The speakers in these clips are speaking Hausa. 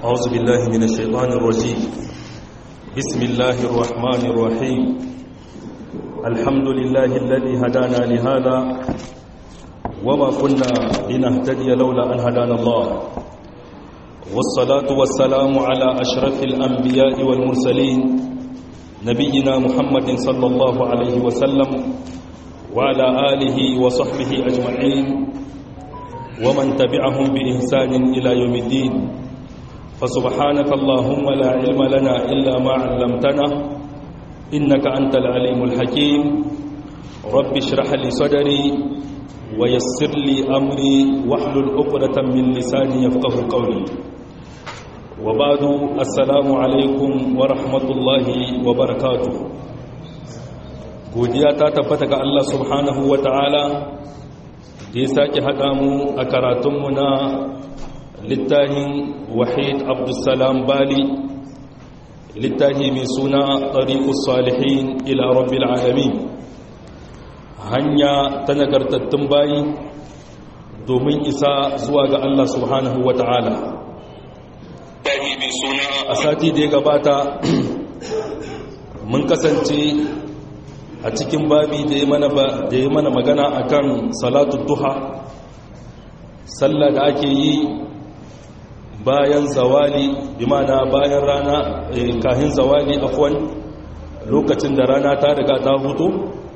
أعوذ بالله من الشيطان الرجيم بسم الله الرحمن الرحيم الحمد لله الذي هدانا لهذا وما كنا لنهتدي لولا أن هدانا الله والصلاة والسلام على أشرف الأنبياء والمرسلين نبينا محمد صلى الله عليه وسلم وعلى آله وصحبه أجمعين ومن تبعهم بإحسان إلى يوم الدين فسبحانك اللهم لا علم لنا إلا ما علمتنا إنك أنت العليم الحكيم رب اشرح لي صدري ويسر لي أمري واحلل عقدة من لساني يفقه قولي وبعد السلام عليكم ورحمة الله وبركاته godiya ta tabbata ga Allah subhanahu wa ta'ala da ya sake haɗa mu a karatunmu na littafin wahid abdulsalam bali littafi mai suna ɗariƙus salihin ila rabbil alamin hanya ta nagartattun bayi domin isa zuwa ga Allah subhanahu wa ta'ala a sati da ya gabata mun kasance a cikin babi da ya mana magana akan salatu duha sallah da ake yi bayan zawali bi mana bayan rana kahin zawali afwan lokacin da rana ta riga ta hutu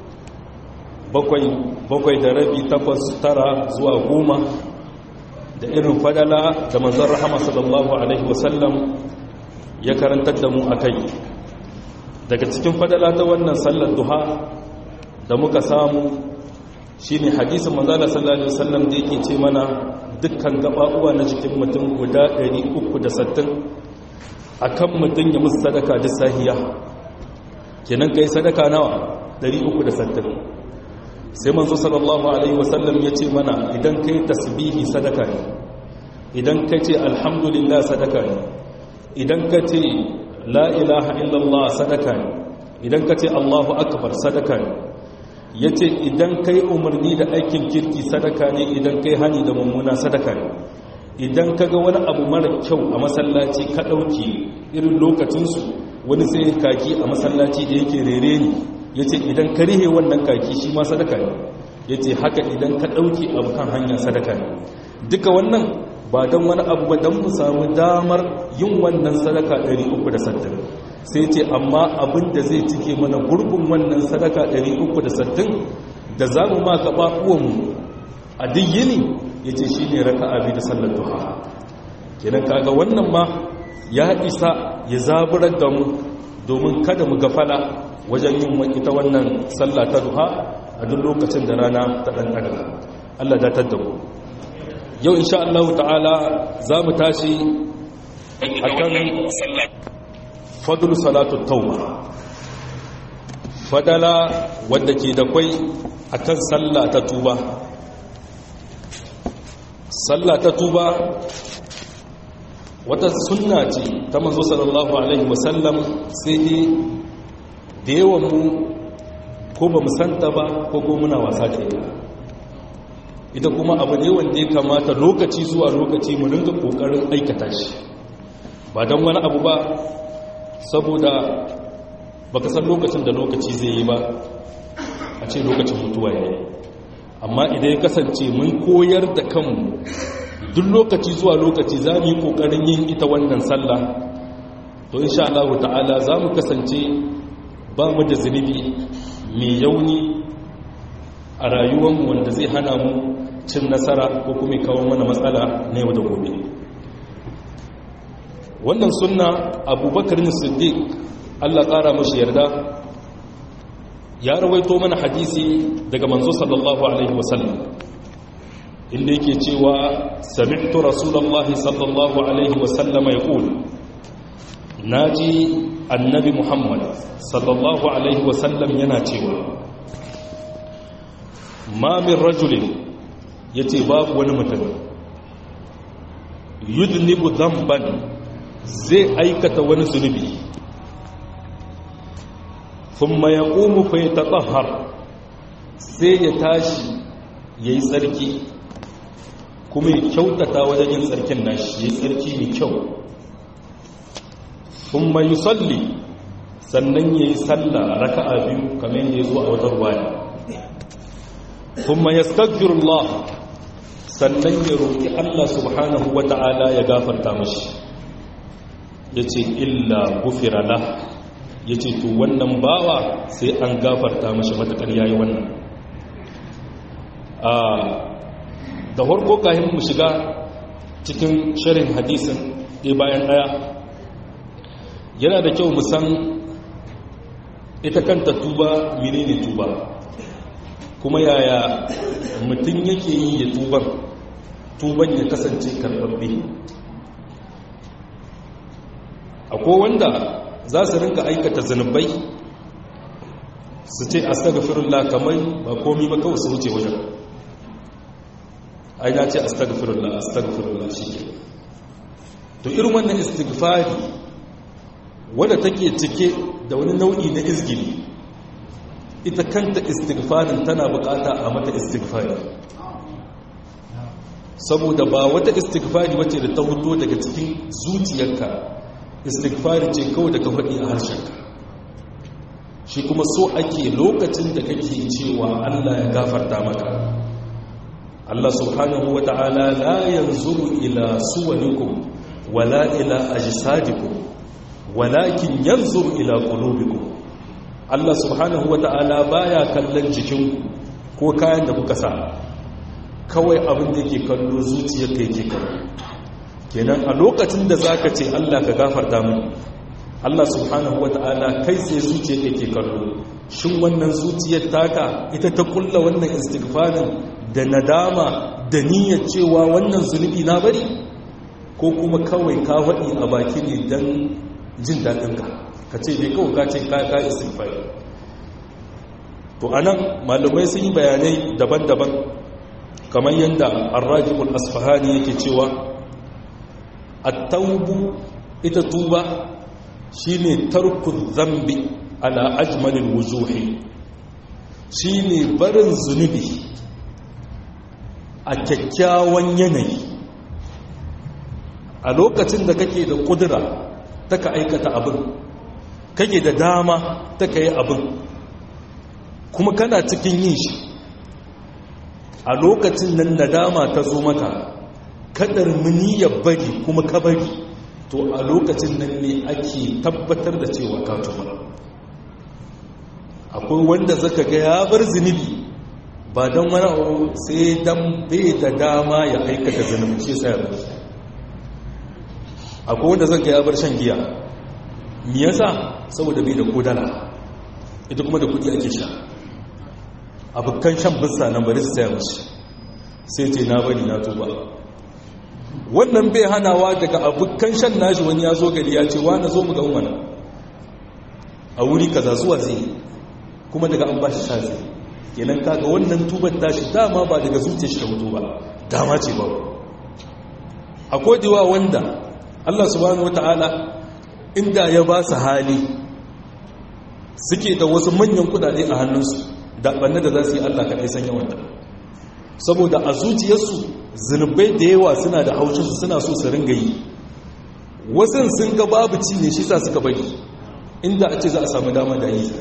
bakwai da rabi takwas tara zuwa goma da irin fadala da manzon rahama sallallahu alaihi wasallam ya karantar da mu akai daga cikin fadala ta wannan sallar duha da muka samu shine hadisin manzala sallallahu alaihi wasallam da yake ce mana dukkan gababuwa na jikin mutum guda 360 akan mutum ya musu sadaka da sahiya kenan kai sadaka nawa 360 sai manzo sallallahu alaihi wasallam ya ce mana idan kai tasbihi sadaka ne idan ka ce alhamdulillah sadaka ne idan ka ce la ilaha illallah sadaka ne idan ka ce allahu akbar sadaka ne ya ce idan kai umarni da aikin kirki sadaka ne idan kai hani da mummuna sadaka ne idan ka ga wani abu mara kyau a masallaci ka ɗauki irin lokacinsu wani sai kaki a masallaci da yake rere ne ya ce idan ka rihe wannan kaki shi ma sadaka ne ya ce haka idan ka ɗauki abu kan hanya sadaka ne duka wannan ba don wani abu ba don mu samu damar yin wannan sadaka 360 sai ce amma abin da zai cike mana gurbin wannan sadaka 360 da za mu ma gaba uwanmu a duk yini ya ce shi ne raka abi da sallar duha kenan kaga wannan ma ya isa ya zaburar da mu domin kada mu gafala wajen yin ita wannan sallah ta duha a duk lokacin da rana ta ɗan ɗaga Allah datar da mu yau insha Allah ta'ala za mu tashi a kan fadul salatu tauba fadala wadda ke da kwai a kan sallah ta tuba sallah ta tuba wata sunna ce ta manzo sallallahu alaihi wasallam sai dai da yawan mu ko ba mu santa ba ko ko muna wasa da ita ita kuma abu ne wanda ya kamata lokaci zuwa lokaci mu rinka kokarin aikata shi ba don wani abu ba saboda baka san lokacin da lokaci zai yi ba a ce lokacin mutuwa ya yi amma idan ya kasance mun koyar da kanmu duk lokaci zuwa lokaci za mu yi kokarin yin ita wannan sallah to insha Allah ta'ala za mu kasance ba mu da zunubi mai yauni a rayuwanmu wanda zai hana mu cin nasara ko kuma kawo mana matsala na yau da gobe wannan sunna abubakar siddiq allah ƙara mashi yarda ya rawaito mana hadisi daga manzo sallallahu alaihi wasallam inda yake cewa sami'tu rasulullahi sallallahu alaihi wasallam ya ƙulu naji annabi muhammad sallallahu alaihi wasallam yana cewa ma min rajulin ya ce babu wani mutum yudnibu zamban zai aikata wani zunubi kuma ya ƙumu fa ya taɓahar sai ya tashi ya yi tsarki kuma ya kyautata wajen yin tsarkin nashi ya yi tsarki mai kyau thumma yusalli sannan yayi sallah raka'a biyu kamar yadda yazo a wata ruwaya thumma yastaghfirullah sannan ya roki Allah subhanahu wata'ala ya gafarta mishi yace illa gufira lah yace to wannan bawa sai an gafarta mishi matakar yayi wannan a da farko kahin mu shiga cikin sharin hadisin ɗaya bayan ɗaya yana da kyau musan ita kanta tuba menene tuba kuma yaya mutum yake yi ya tuban tuban ya kasance karɓaɓɓe akwai wanda za su rinka aikata zanubai su ce astagfirullah kamar ba komi ba kawai su wuce wajen ai na ce astagfirullah astagfirullah shi ke to irin wannan istighfari wadda take cike da wani nau'i na izgili ita kanta istighfarin tana bukata a mata istighfari saboda ba wata istighfari wacce da ta huto daga cikin zuciyarka istighfari ce kawai da ka faɗi a harshenka shi kuma so ake lokacin da kake cewa Allah ya gafarta maka Allah subhanahu wa ta'ala la yanzuru ila suwanikum wala ila ajsadikum walakin yanzuru ila qulubikum Allah subhanahu wa ta'ala baya kallon jikinku ko kayan da kuka sa kawai abin da yake kallo zuciyarka yake kallo kenan a lokacin da zaka ce Allah ka gafarta mu Allah subhanahu wa ta'ala kai sai zuciyarka yake kallo shin wannan zuciyar taka ita ta kulla wannan istighfarin da nadama da niyyar cewa wannan zunubi na bari ko kuma kawai ka faɗi a baki ne don jin daɗinka ka ce bai kawai ka ce ka istighfari to anan malamai sun yi bayanai daban-daban kamar yadda arrajibul asfahani yake cewa at-taubu ita tuba shine tarku zambi ala ajmalil wujuhi shine barin zunubi a kyakkyawan yanayi a lokacin da kake da kudura ta ka aikata abin kake da dama ta ka yi abin kuma kana cikin yin shi a lokacin nan nadama ta zo maka kadar ya bari kuma ka bari to a lokacin nan ne ake tabbatar da cewa ka tuba akwai wanda zaka ga ya bar zunubi ba don wani abu sai don bai da dama ya aikata zunubi shi sai ya bari akwai wanda zaka ya bar shan giya me yasa saboda bai da kodala ita kuma da kudi ake sha abokan shan bisa na bari su saya mashi sai ce na bari na tuba wannan bai hanawa daga abokan shan nashi wani ya zo gari ya ce wa na zo mu ga umana a wuri kaza zuwa zai kuma daga an ba shi sha zai kenan kaga wannan tubar tashi dama ba daga zuciya shi ta mutu ba dama ce ba akwai diwa wanda Allah subhanahu wata'ala inda ya ba su hali suke da wasu manyan kudade a hannunsu da banne da za su yi Allah kaɗai san yawan saboda a zuciyarsu zunubai da yawa suna da haushinsu suna so su ringa yi wasu sun ga babu ci ne shi sa suka bari inda a ce za a samu dama da yi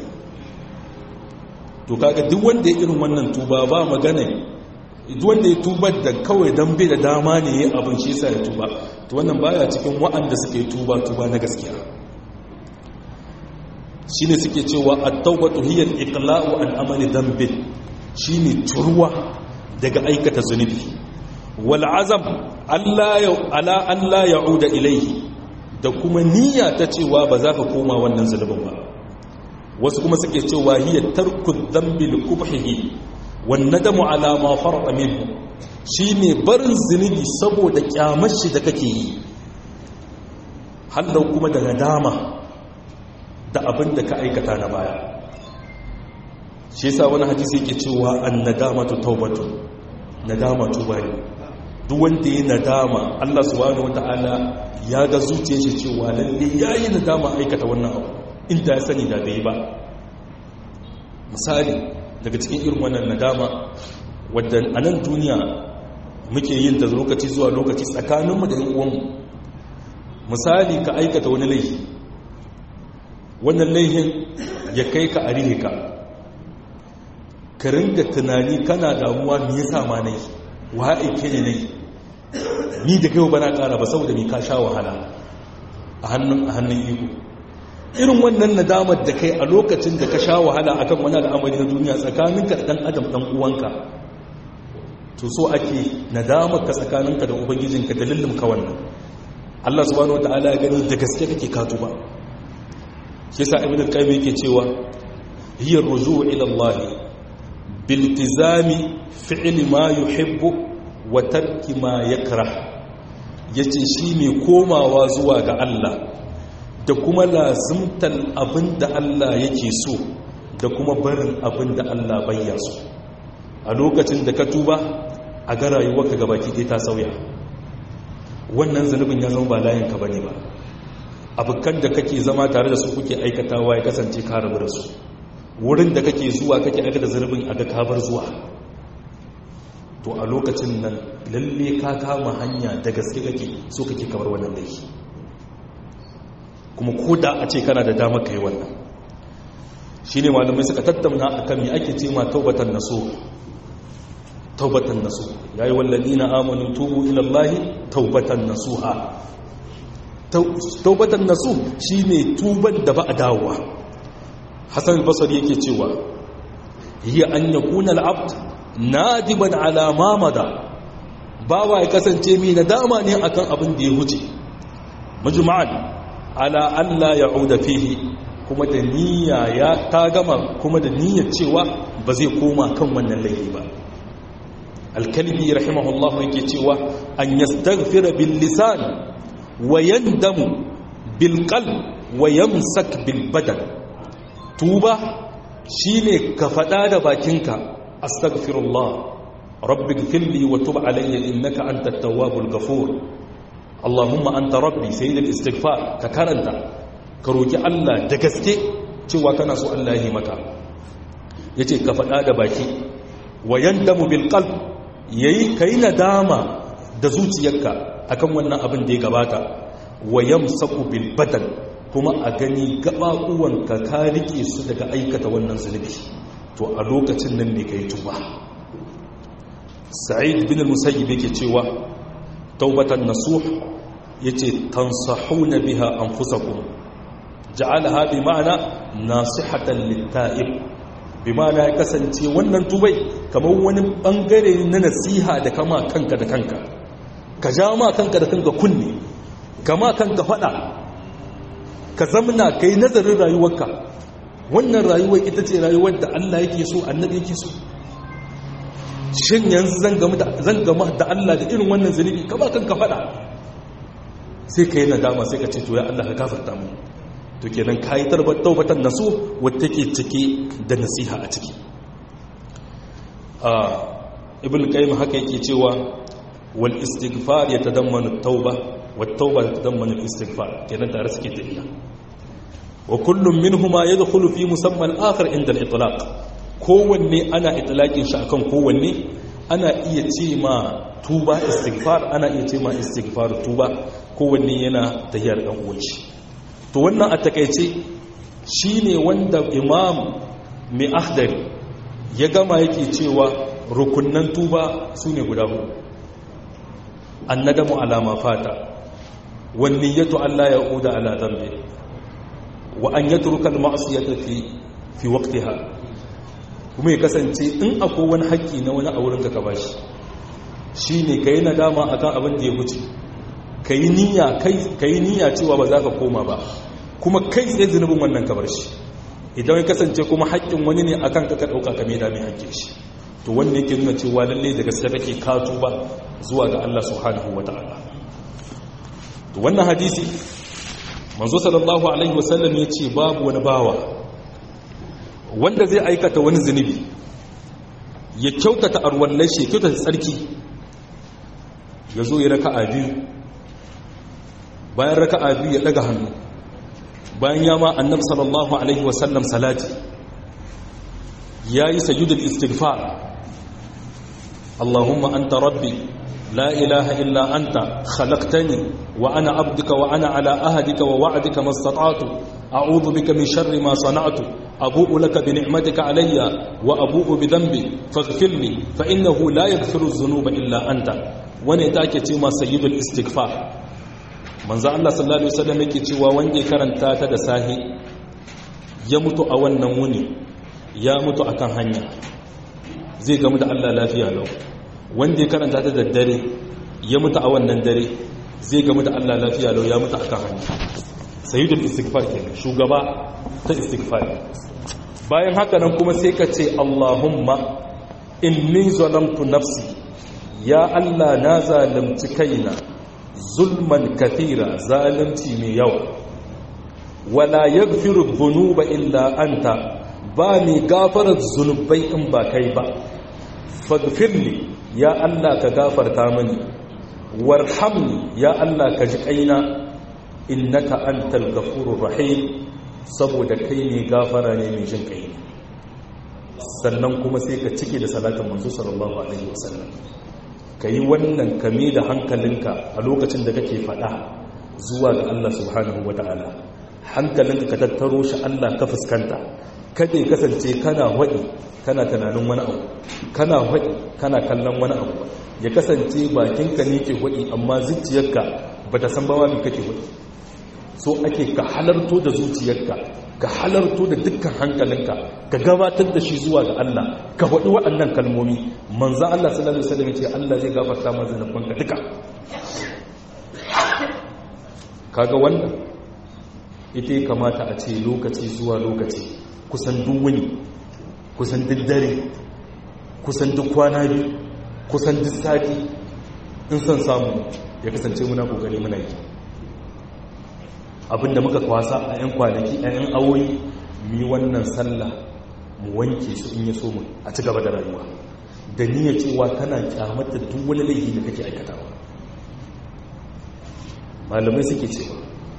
to kaga duk wanda ya irin wannan tuba ba magana duk wanda ya tuba da kawai dan bai da dama ne ya abin shi yasa ya tuba to wannan baya cikin wa'anda suke tuba tuba na gaskiya shine suke cewa at-tawbatu hiya al-iqla'u an amali dhanbi shine turwa daga aikata zunubi wal azam Allah ya ala Allah ya'uda ilayhi da kuma niyya ta cewa ba za ka koma wannan zunubin ba wasu kuma suke cewa hiya tarku dhanbi li kubhihi wan nadamu ala ma farqa minhu shine barin zunubi saboda kyamar shi da kake yi hallau kuma da nadama da abin da ka aikata na baya shi yasa wani hadisi yake cewa an nadamatu taubatu nadama tuba ne duk wanda ya nadama Allah subhanahu wataala ya ga zuciyar shi cewa lalle yayi nadama aikata wannan abu inda ya sani da bai ba misali daga cikin irin wannan nadama wadda a nan duniya muke yin ta lokaci zuwa lokaci tsakaninmu da 'yan uwanmu misali ka aikata wani laifi wannan laihin ya kai ka a ka ka ringa tunani kana damuwa me yasa ma nayi wa aike ne nayi ni da kai ba na ƙara ba saboda ni ka sha wahala a hannun a hannun iko irin wannan nadamar da kai a lokacin da ka sha wahala akan wani al'amari na duniya tsakaninka da dan adam dan uwanka to so ake nadamar ka tsakaninka da ubangijinka dalilin ka wannan Allah subhanahu wataala ya gani da gaske kake ka tuba shi yasa ibn al-qayyim yake cewa hiya ar-ruju' ila Allah biltizami fi'li ma yuhibbu wa tarki ma yakrah yace shine komawa zuwa ga Allah da kuma lazimtar abinda Allah yake so da kuma barin abinda Allah bayya so a lokacin da ka tuba a ga rayuwarka gabaki ɗaya ta sauya wannan zanubin ya zama ba layinka bane ba abokan da kake zama tare da su kuke aikatawa ya kasance ka rabu da su wurin da kake zuwa kake aikata zanubin a ga kabar zuwa to a lokacin nan lalle ka kama hanya da gaske kake so kake kamar wannan laifi kuma ko da a ce kana da dama kai wannan shine malamai suka tattauna akan me ake ce ma taubatan naso taubatan naso yayi walladina amanu tubu ila allahi taubatan nasuha taubatan nasu shine tuban da ba a dawowa hasan basri yake cewa hiya an yakuna al-abd nadiban ala ma mada bawa ya kasance mai nadama ne akan abin da ya huce majma'an ala alla ya'uda fihi kuma da niyya ya ta gama kuma da niyyar cewa ba zai koma kan wannan laifi ba alkalbi rahimahullahu yake cewa an yastaghfira bil lisan wa yandamu bil qalb wa yamsak bil badan tuba shine ka fada da bakinka astaghfirullah rabbi ighfirli wa tub alayya innaka antat tawwabul ghafur allahumma anta rabbi sayyidul istighfar ka karanta ka roki Allah da gaske cewa kana so Allah ya yi maka yace ka fada da baki wa yandamu bil qalb yayi kai nadama da zuciyarka akan wannan abin da ya gabata wa yamsaku bil badan kuma a gani gabaɓuwanka ka rike su daga aikata wannan zunubi to a lokacin nan ne kai tuba sa'id bin al-musayyib yake cewa taubatan nasuh yace tansahuna biha anfusakum ja'alaha bi ma'ana nasihatan lit-ta'ib bi ma'ana ya kasance wannan tubai kamar wani bangare na nasiha da kama kanka da kanka ka ja ma kanka da kanka kunne kama kanka fada ka zamna kai nazarin rayuwarka wannan rayuwar ita ce rayuwar da Allah yake so annabi yake so shin yanzu zan gamu da zan gamu da Allah da irin wannan zunubi kama kanka fada sai ka yi nadama sai ka ce to ya Allah ka gafarta mu to kenan kai tarbar taubatan nasu wacce take cike da nasiha a ciki a ibn qayyim haka yake cewa wal istighfar yatadammanu at-tauba wat tauba yatadammanu al-istighfar kenan tare suke tafiya wa kullum minhuma yadkhulu fi musamma al-akhar inda al-itlaq kowanne ana itlaqin shi akan kowanne ana iya ce ma tuba istighfar ana iya ce ma istighfar tuba kowanne yana tahiyar dan uwanci to wannan a takeice shine wanda imam mai akhdari ya gama yake cewa rukunnan tuba sune guda hudu annadamu ala ma fata wan niyyatu alla yauda ala dhanbi wa an yatruka al-ma'siyata fi fi waqtiha kuma ya kasance in akwai wani haƙƙi na wani a wurinka ka bashi shine kai nadama akan abin da ya wuce kai niyya kai kai niyya cewa ba za ka koma ba kuma kai tsaye zunubin wannan ka bar shi idan ya kasance kuma haƙƙin wani ne akan ka ka dauka ka mai da mai haƙƙin shi to wanda yake nuna cewa lalle da gaske kake ka tuba zuwa ga Allah subhanahu wataala to wannan hadisi manzo sallallahu alaihi wasallam ya ce babu wani bawa wanda zai aikata wani zunubi ya kyautata arwallai shi ya kyautata tsarki ya zo ya raka a biyu bayan raka a biyu ya daga hannu bayan ya ma annab sallallahu alaihi wasallam salati ya yi sajudul istighfar Allahumma anta rabbi لا إله إلا أنت خلقتني وأنا عبدك وأنا على أهدك ووعدك ما استطعت a'udhu bika min sharri ma sana'tu abu'u laka bi ni'matika alayya wa abu'u bi dhanbi faghfirli fa innahu la yaghfiru dhunuba illa anta wani take ce ma sayyidul istighfar manzo Allah sallallahu alaihi wasallam yake cewa wanda ya karanta ta da sahi ya mutu a wannan wuni ya mutu akan hanya zai gamu da Allah lafiya lau wanda ya karanta ta da dare ya mutu a wannan dare zai gamu da Allah lafiya lau ya mutu akan hanya sayyidul istighfar kenan shugaba ta istighfar bayan haka nan kuma sai ka ce Allahumma inni zalamtu nafsi ya Allah na zalunci kaina zulman kathira zalunci mai yawa wala yaghfiru dhunuba illa anta ba mai gafarar zunubai in ba kai ba faghfirli ya Allah ka gafarta mani warhamni ya Allah ka ji kaina innaka antal ghafurur rahim saboda kai ne gafara ne mai jin kai sannan kuma sai ka cike da salatin manzo sallallahu alaihi wasallam kai wannan kame da hankalinka a lokacin da kake fada zuwa ga Allah subhanahu wataala hankalinka ka tattaro shi Allah ka fuskanta kada ya kasance kana waɗi kana tunanin wani abu kana waɗi kana kallon wani abu ya kasance bakinka ne ke waɗi amma zuciyarka ba ta san bawa mai kake waɗi so ake ka halarto da zuciyarka ka halarto da dukkan hankalinka ka gabatar da shi zuwa ga Allah ka waɗi waɗannan kalmomi manzan Allah sallallahu alaihi wasallam ce Allah zai gafarta ma zanubanka duka kaga wannan ita ya kamata a ce lokaci zuwa lokaci kusan duk wuni kusan duk dare kusan duk kwana biyu kusan duk sati in son samu ya kasance muna kokari muna yi abinda muka kwasa a 'yan kwanaki a 'yan awoyi mi wannan sallah mu wanke su in ya so mu a ci gaba da rayuwa da niyya cewa kana kyamata duk wani laifi da kake aikatawa malamai suke cewa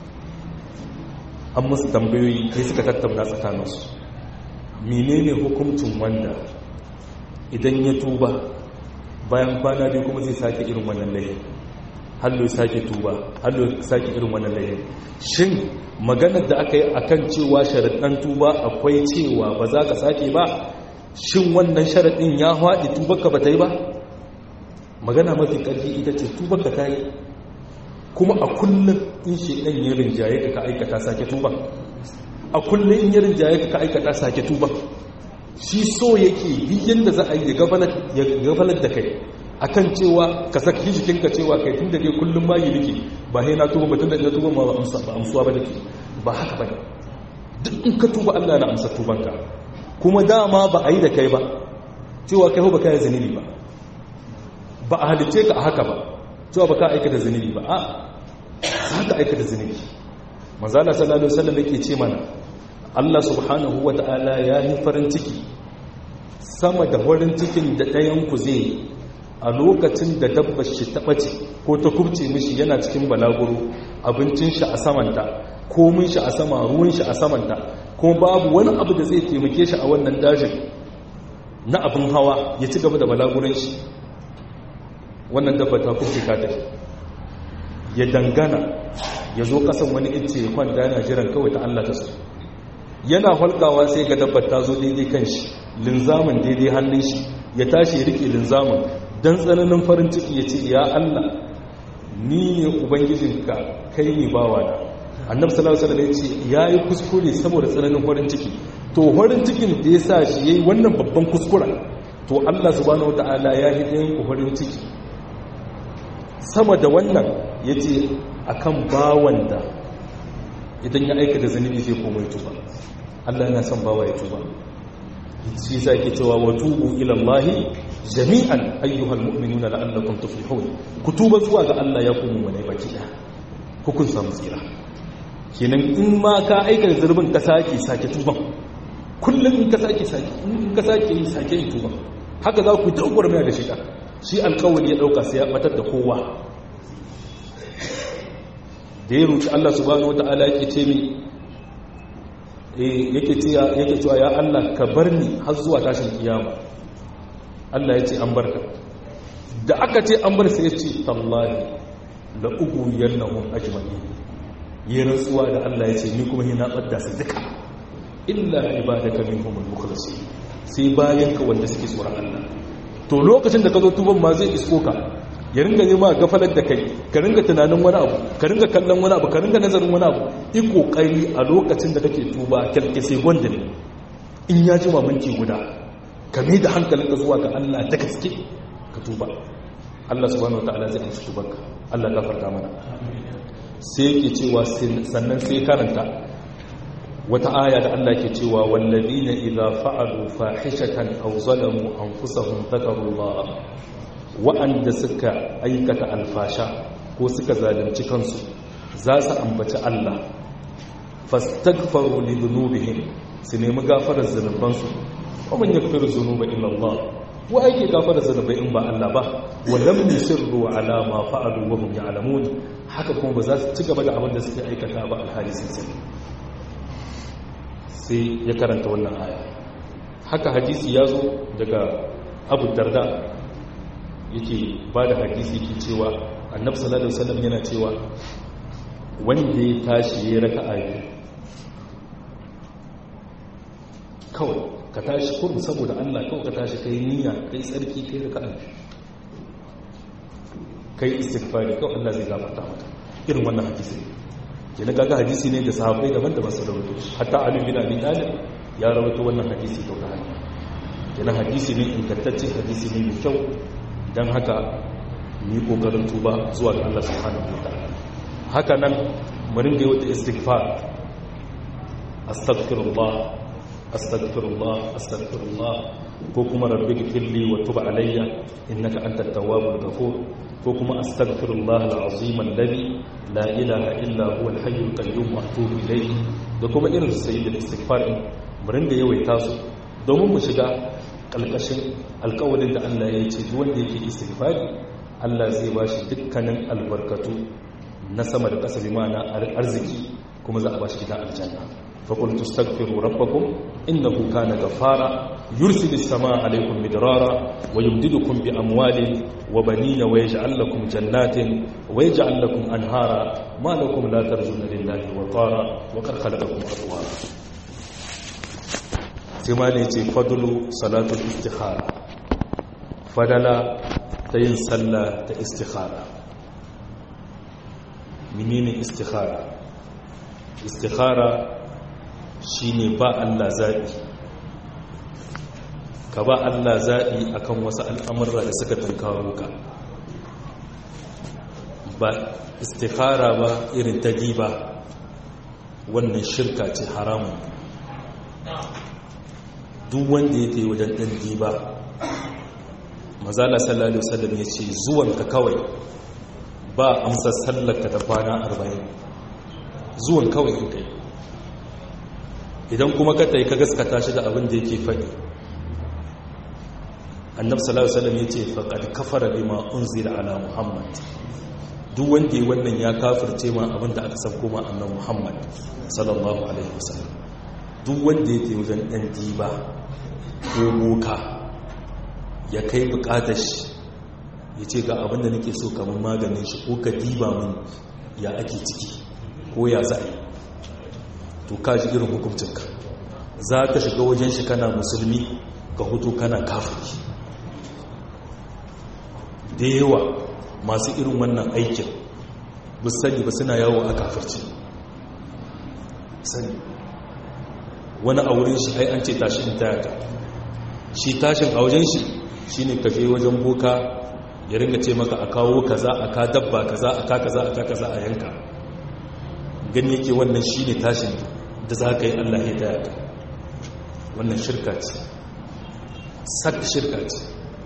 an musu tambayoyi kai suka tattauna tsakaninsu menene hukuncin wanda idan ya tuba bayan kwana biyu kuma zai sake irin wannan laifin hallo ya sake tuba hallo ya sake irin wannan laifin shin maganar da aka yi akan cewa sharaɗin tuba akwai cewa ba za ka sake ba shin wannan sharaɗin ya haɗi tubarka ba ta yi ba magana mafi ƙarfi ita ce tubarka ta yi kuma a kullum in shi ɗan yi rinjaye ka aikata sake tuba a kullum in yi rinjaye ka aikata sake tuba shi so yake biyan da za a yi ya gabalar da kai akan cewa ka saki jikinka cewa kai tun da dai kullum ma yi nake ba sai na tuba mutum da ya tuba ma ba amsuwa ba nake ba haka ba duk in ka tuba Allah na amsa tubanka kuma dama ba a yi da kai ba cewa kai ba ka yi zunubi ba ba a halice ka a haka ba cewa ba ka aikata zunubi ba a za ka aikata zunubi manzala sallallahu alaihi wasallam yake ce mana Allah subhanahu wata'ala ya yi farin ciki sama da farin cikin da ɗayan ku zai a lokacin da dabbar shi ta ɓace ko ta kubce mishi yana cikin balaguro abincin shi a samanta komin shi a sama ruwan shi a samanta kuma babu wani abu da zai taimake shi a wannan dajin na abin hawa ya ci gaba da balaguran shi wannan dabba ta kubce ka tafi ya dangana ya zo kasan wani ince ya kwanta yana jiran kawai ta Allah ta su yana halkawa sai ga dabbar ta zo daidai kan shi linzamin daidai hannun shi ya tashi ya rike linzamin don tsananin farin ciki ya ce ya Allah ni ne ubangijinka kai ne bawa na annabi sallallahu alaihi wasallam ya ce yayi kuskure saboda tsananin farin ciki to farin cikin da ya sa shi yayi wannan babban kuskura to Allah subhanahu wataala ya yi ɗayan ku farin ciki sama da wannan yace akan bawan da idan ya aikata zunubi zai komai tuba Allah yana son bawa ya tuba shi yasa yake cewa wa tubu ila Allah jami'an ayyuhal mu'minuna la'allakum tuflihun ku tuba zuwa ga Allah ya kuma wani baki da hukun samu tsira kenan in ma ka aikata zurbin ka sake sake tuban kullum in ka sake sake in ka sake yi sake yi tuban haka za ku dogwar mai da shiga shi alkawari ya dauka sai ya batar da kowa da ya roki Allah subhanahu wataala yake ce mi yake cewa ya Allah ka bar ni har zuwa tashin kiyama Allah ya ce an barka da aka ce an bar sai ya ce tallahi la ugu yannahum ajma'in yi rantsuwa da Allah ya ce ni kuma na ɓadda su duka illa ibadaka minhumul mukhlasin sai bayan ka wanda suke tsoron Allah to lokacin da ka zo tuban ma zai isko ka ya ringa nema gafalar da kai ka ringa tunanin wani abu ka ringa kallon wani abu ka ringa nazarin wani abu yi kokari a lokacin da kake tuba kyalke sai gwanda ne in ya ji minti guda ka mai da hankalinka zuwa ga Allah da gaske ka tuba Allah subhanahu wataala zai amsa tubanka Allah gafarta mana sai yake cewa sannan sai karanta wata aya da Allah ke cewa wallazina idza fa'alu fahishatan aw zalamu anfusahum dhakarullah wa'anda suka aikata alfasha ko suka zalunci kansu za su ambaci Allah fastaghfaru li dhunubihim su nemi gafarar zunubansu wa man yaghfiru dhunuba illa Allah wa ake gafarar zunubai in ba Allah ba wa lam yusirru ala ma fa'alu wa hum ya'lamun haka kuma ba za su ci gaba da abin da suke aikata ba alhali sun sani sai ya karanta wannan aya haka hadisi ya zo daga abu darda yake ba da hadisi ke cewa annab sallallahu alaihi wasallam yana cewa wanda ya tashi ya raka ayi kawai ka tashi kurum saboda Allah kawai ka tashi kai niyya kai tsarki kai raka ayi kai istighfari kawai Allah zai gafarta maka irin wannan hadisi kenan kaga hadisi ne da sahabbai daban-daban su rawaito hatta Ali bin Abi Talib ya rawaito wannan hadisi to ta hanya kenan hadisi ne ingantacce hadisi ne mai kyau dan haka ni kokarin tuba zuwa ga Allah subhanahu wataala haka nan mu ringa yi wata istighfar astaghfirullah astaghfirullah astaghfirullah ko kuma rabbi gfirli wa tub alayya innaka antat tawwabur ghafur ko kuma astaghfirullah alazim alladhi la ilaha illa huwa alhayyul qayyum wa atubu ilayhi da kuma irin sayyidul istighfar mu rinda yawaita su domin mu shiga kalkashin alƙawarin da Allah ya ce duk wanda yake istighfari Allah zai bashi dukkanin albarkatu na sama da ƙasa bi ma'ana arziki kuma za a bashi gidan aljanna فقلت استغفروا ربكم إنه كان غفارا يرسل السماء عليكم مدرارا ويمددكم بأموال وبنين ويجعل لكم جنات ويجعل لكم أنهارا ما لكم لا ترجون لله وقارا وقد خلقكم أطوارا سماني فضل صلاة الاستخارة فدلا تين صلى استخارة منين استخارة استخارة shi ne ba Allah zaɓi ka ba Allah zaɓi a kan wasu al'amurra da suka tankaro ka ba istikhara ba irin ta diba wannan shirka ce haramun duk wanda ya yi wajen ɗan diba mazala sallallahu alaihi ya ce zuwanka kawai ba amsa sallarka ta kwana arba'in zuwan kawai in kai idan kuma ka ta yi ka gaskata shi da abin da yake faɗi annab sallallahu alaihi ya ce faqad kafara bima unzila ala muhammad duk wanda yi wannan ya kafirce ma abin da aka sauko ma annabi muhammad sallallahu alaihi wasallam duk wanda yake wajen dan diba ko boka ya kai bukatar shi ya ce ga abin da nake so kamar maganin shi ko ka diba min ya ake ciki ko ya za'a to ka ji irin hukuncinka za ka shiga wajen shi kana musulmi ka hutu kana kafiri da yawa masu irin wannan aikin bu sani ba suna yawo a kafirci sani wani a wurin shi ai an ce tashi in tayaka shi tashin a wajen shi shi ne ka je wajen boka ya ringa ce maka a kawo kaza a ka dabba kaza a ka kaza a ka kaza a yanka gani yake wannan shi ne tashin da za ka yi Allah ya daya ka wannan shirka ce sak shirka ce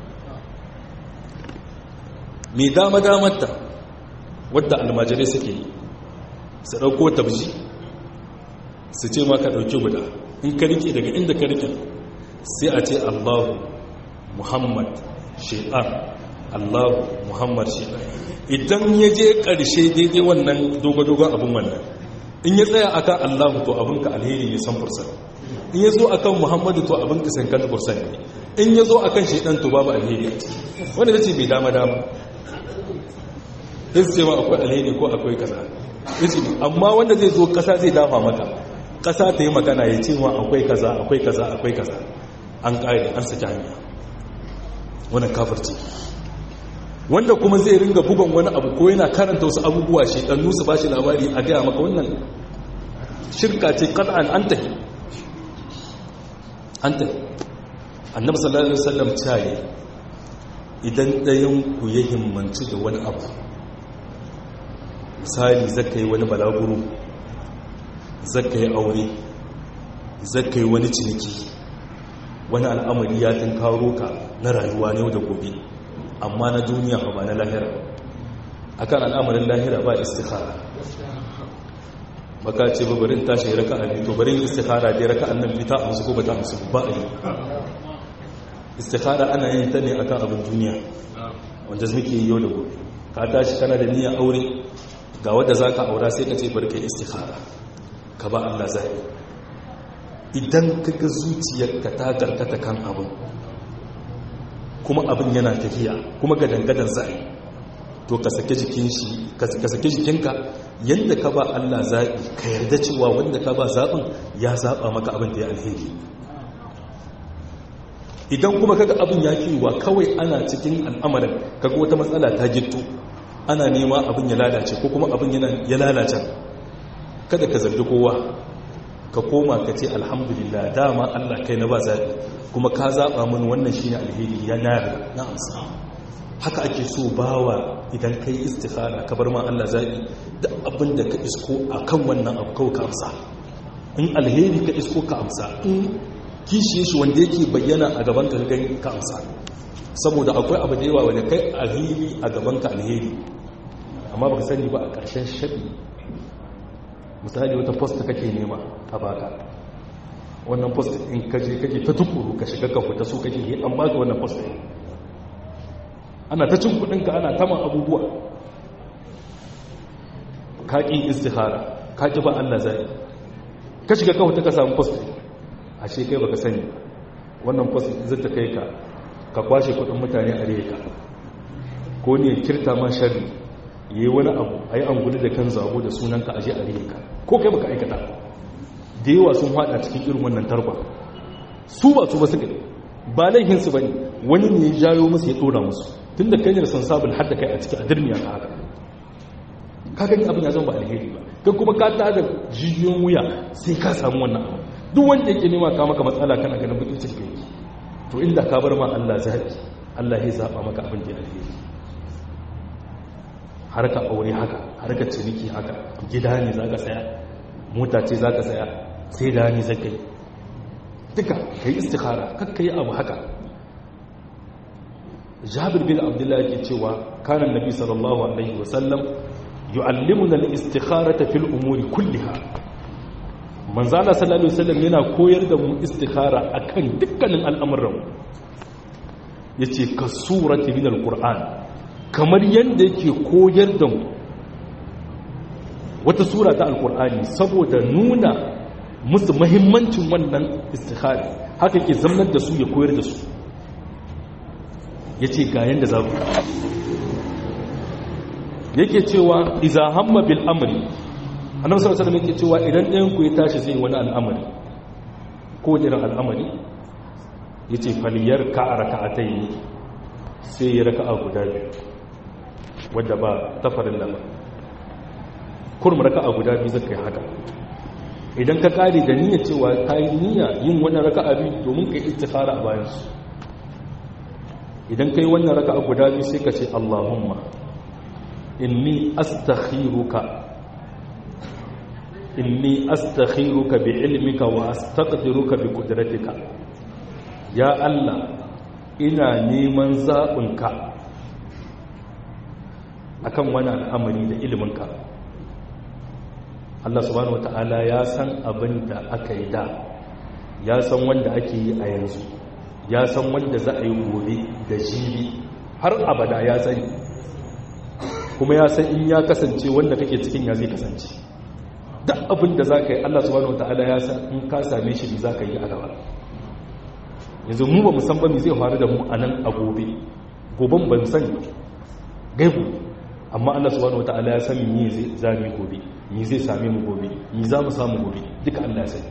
mai dama-damarta wadda almajirai suke yi su ɗauko tabji su ce ma ka ɗauki guda in ka rike daga inda ka rike sai a ce allahu muhammad shi'ar allahu muhammad shi'ar idan ya je ƙarshe daidai wannan dogo-dogon abin wannan in ya tsaya akan allahu to abinka alheri ne san fursa in ya zo akan muhammadu to abinka san kan fursa ne in ya zo akan shaidan to babu alheri wanda ta ce bai dama dama sai su ce ma akwai alheri ko akwai kaza izini amma wanda zai zo ƙasa zai dafa maka ƙasa ta yi magana ya ce ma akwai kaza akwai kaza akwai kaza an ƙari an saki hanya wannan kafirci wanda kuma zai ringa bugan wani abu ko yana karanta wasu abubuwa shi ɗan nusu ba shi labari a gaya maka wannan shirka ce ƙan'an an tahi an tahi annabi sallallahu alaihi wasallam caye idan ɗayan ku ya himmanci da wani abu misali zaka yi wani balaguro zaka yi aure zaka yi wani ciniki wani al'amari ya karo ka na rayuwa ne da gobe amma na duniya ba na lahira akan al'amarin lahira ba istikhara baka ce ba barin tashi raka a biyu to barin istikhara dai raka annan fita a musu ko ba ta musu ba a yi istikhara ana yin ta ne akan abin duniya wanda muke yi yau da gobe ka tashi kana da niyyar aure ga wadda za ka aura sai ka ce barka istikhara ka ba Allah zai idan ka ga zuciyarka ta karkata kan abin kuma abin yana tafiya kuma ga dangadan zai to ka sake jikin shi ka sake jikinka yadda ka ba Allah zaɓi ka yarda cewa wanda ka ba zaɓin ya zaɓa maka abin da ya alheri idan kuma kaga abin ya kiwa kawai ana cikin al'amarin kaga wata matsala ta gitto ana nema abin ya lalace ko kuma abin ya lalace kada ka zargi kowa ka koma ka ce alhamdulillah dama Allah kai na ba zaɓi kuma ka zaɓa mun wannan shine alheri ya nari na amsa haka ake so bawa idan kai istikhara ka bar ma Allah zaɓi da abin da ka isko a kan wannan abu kawai ka amsa in alheri ka isko ka amsa in kishiye shi wanda yake bayyana a gaban ka gani ka amsa saboda akwai abu da yawa wanda kai alheri a gaban ka alheri amma baka sani ba a ƙarshen shaɗi misali wata post kake nema a baka wannan post in kaje kake ta tukuru ka shiga ka fita so kake yi an baka wannan post ɗin ana ta cin kudinka ana taman abubuwa ka ƙi istihara ka ƙi ba Allah zai ka shiga kawo ta ka samu post a shekai baka sani wannan post zai ta kai ka ka kwashe kudin mutane a reka ko ne kirta ma shari yi wani abu a yi anguli da kan zabo da sunanka aje a reka ko kai baka aikata da yawa sun hada cikin irin wannan tarba su ba su ba suka ba laihinsu ba ne wani ne ya jayo musu ya ɗora musu tun da kai ne san sabul har da kai a ciki a dirmiya ka haka ka gani abin ya zama ba alheri ba kai kuma ka ta da jijiyoyin wuya sai ka samu wannan abu duk wanda yake nema ka maka matsala kana ganin bakin cikin kai to inda ka bar ma Allah zaɓi Allah ya zaɓa maka abin da alheri harka aure haka harka ciniki haka gida ne za ka saya mota ce za ka saya sai da ni zai kai duka ka yi istikhara kakka yi abu haka jabir bin abdullahi ke cewa kanan nabi sallallahu alaihi wasallam yu'allimuna al-istikharata fil umuri kulliha manzala sallallahu alaihi wasallam yana koyar da mu istikhara akan dukkanin al'amuran yace ka surati min al-qur'an kamar yanda yake koyar da mu wata sura ta al-qur'ani saboda nuna musu mahimmancin wannan istikhari haka ke zamanar da su ya koyar da su ya ce ga yadda za ku yake cewa iza hamma bil amri annabi sallallahu alaihi yake cewa idan ɗayan ku ya tashi zai wani al'amari ko irin al'amari yace faliyar ka raka'atayn sai ya raka'a guda biyu wadda ba tafarin da ba kurma raka'a guda biyu zaka yi haka idan ka kare da niyyar cewa ka yi niyya yin wannan raka'a biyu domin ka yi istikhara a bayan su idan ka yi wannan raka'a guda biyu sai ka ce Allahumma inni astakhiruka inni astakhiruka bi ilmika wa astaqdiruka bi qudratika ya Allah ina neman zaɓinka akan wani al'amari da iliminka Allah subhanahu wata'ala ya san abin da aka yi da ya san wanda ake yi a yanzu ya san wanda za a yi gobe da jibi har abada ya sani kuma ya san in ya kasance wanda kake cikin ya zai kasance duk abin da za ka yi Allah subhanahu wata'ala ya san in ka same shi za ka yi a gaba yanzu mu ba musamman zai faru da mu a nan a gobe goben ban sani gaibu amma Allah subhanahu wataala ya san me zai zami gobe me zai same mu gobe me za mu samu gobe duka Allah ya sani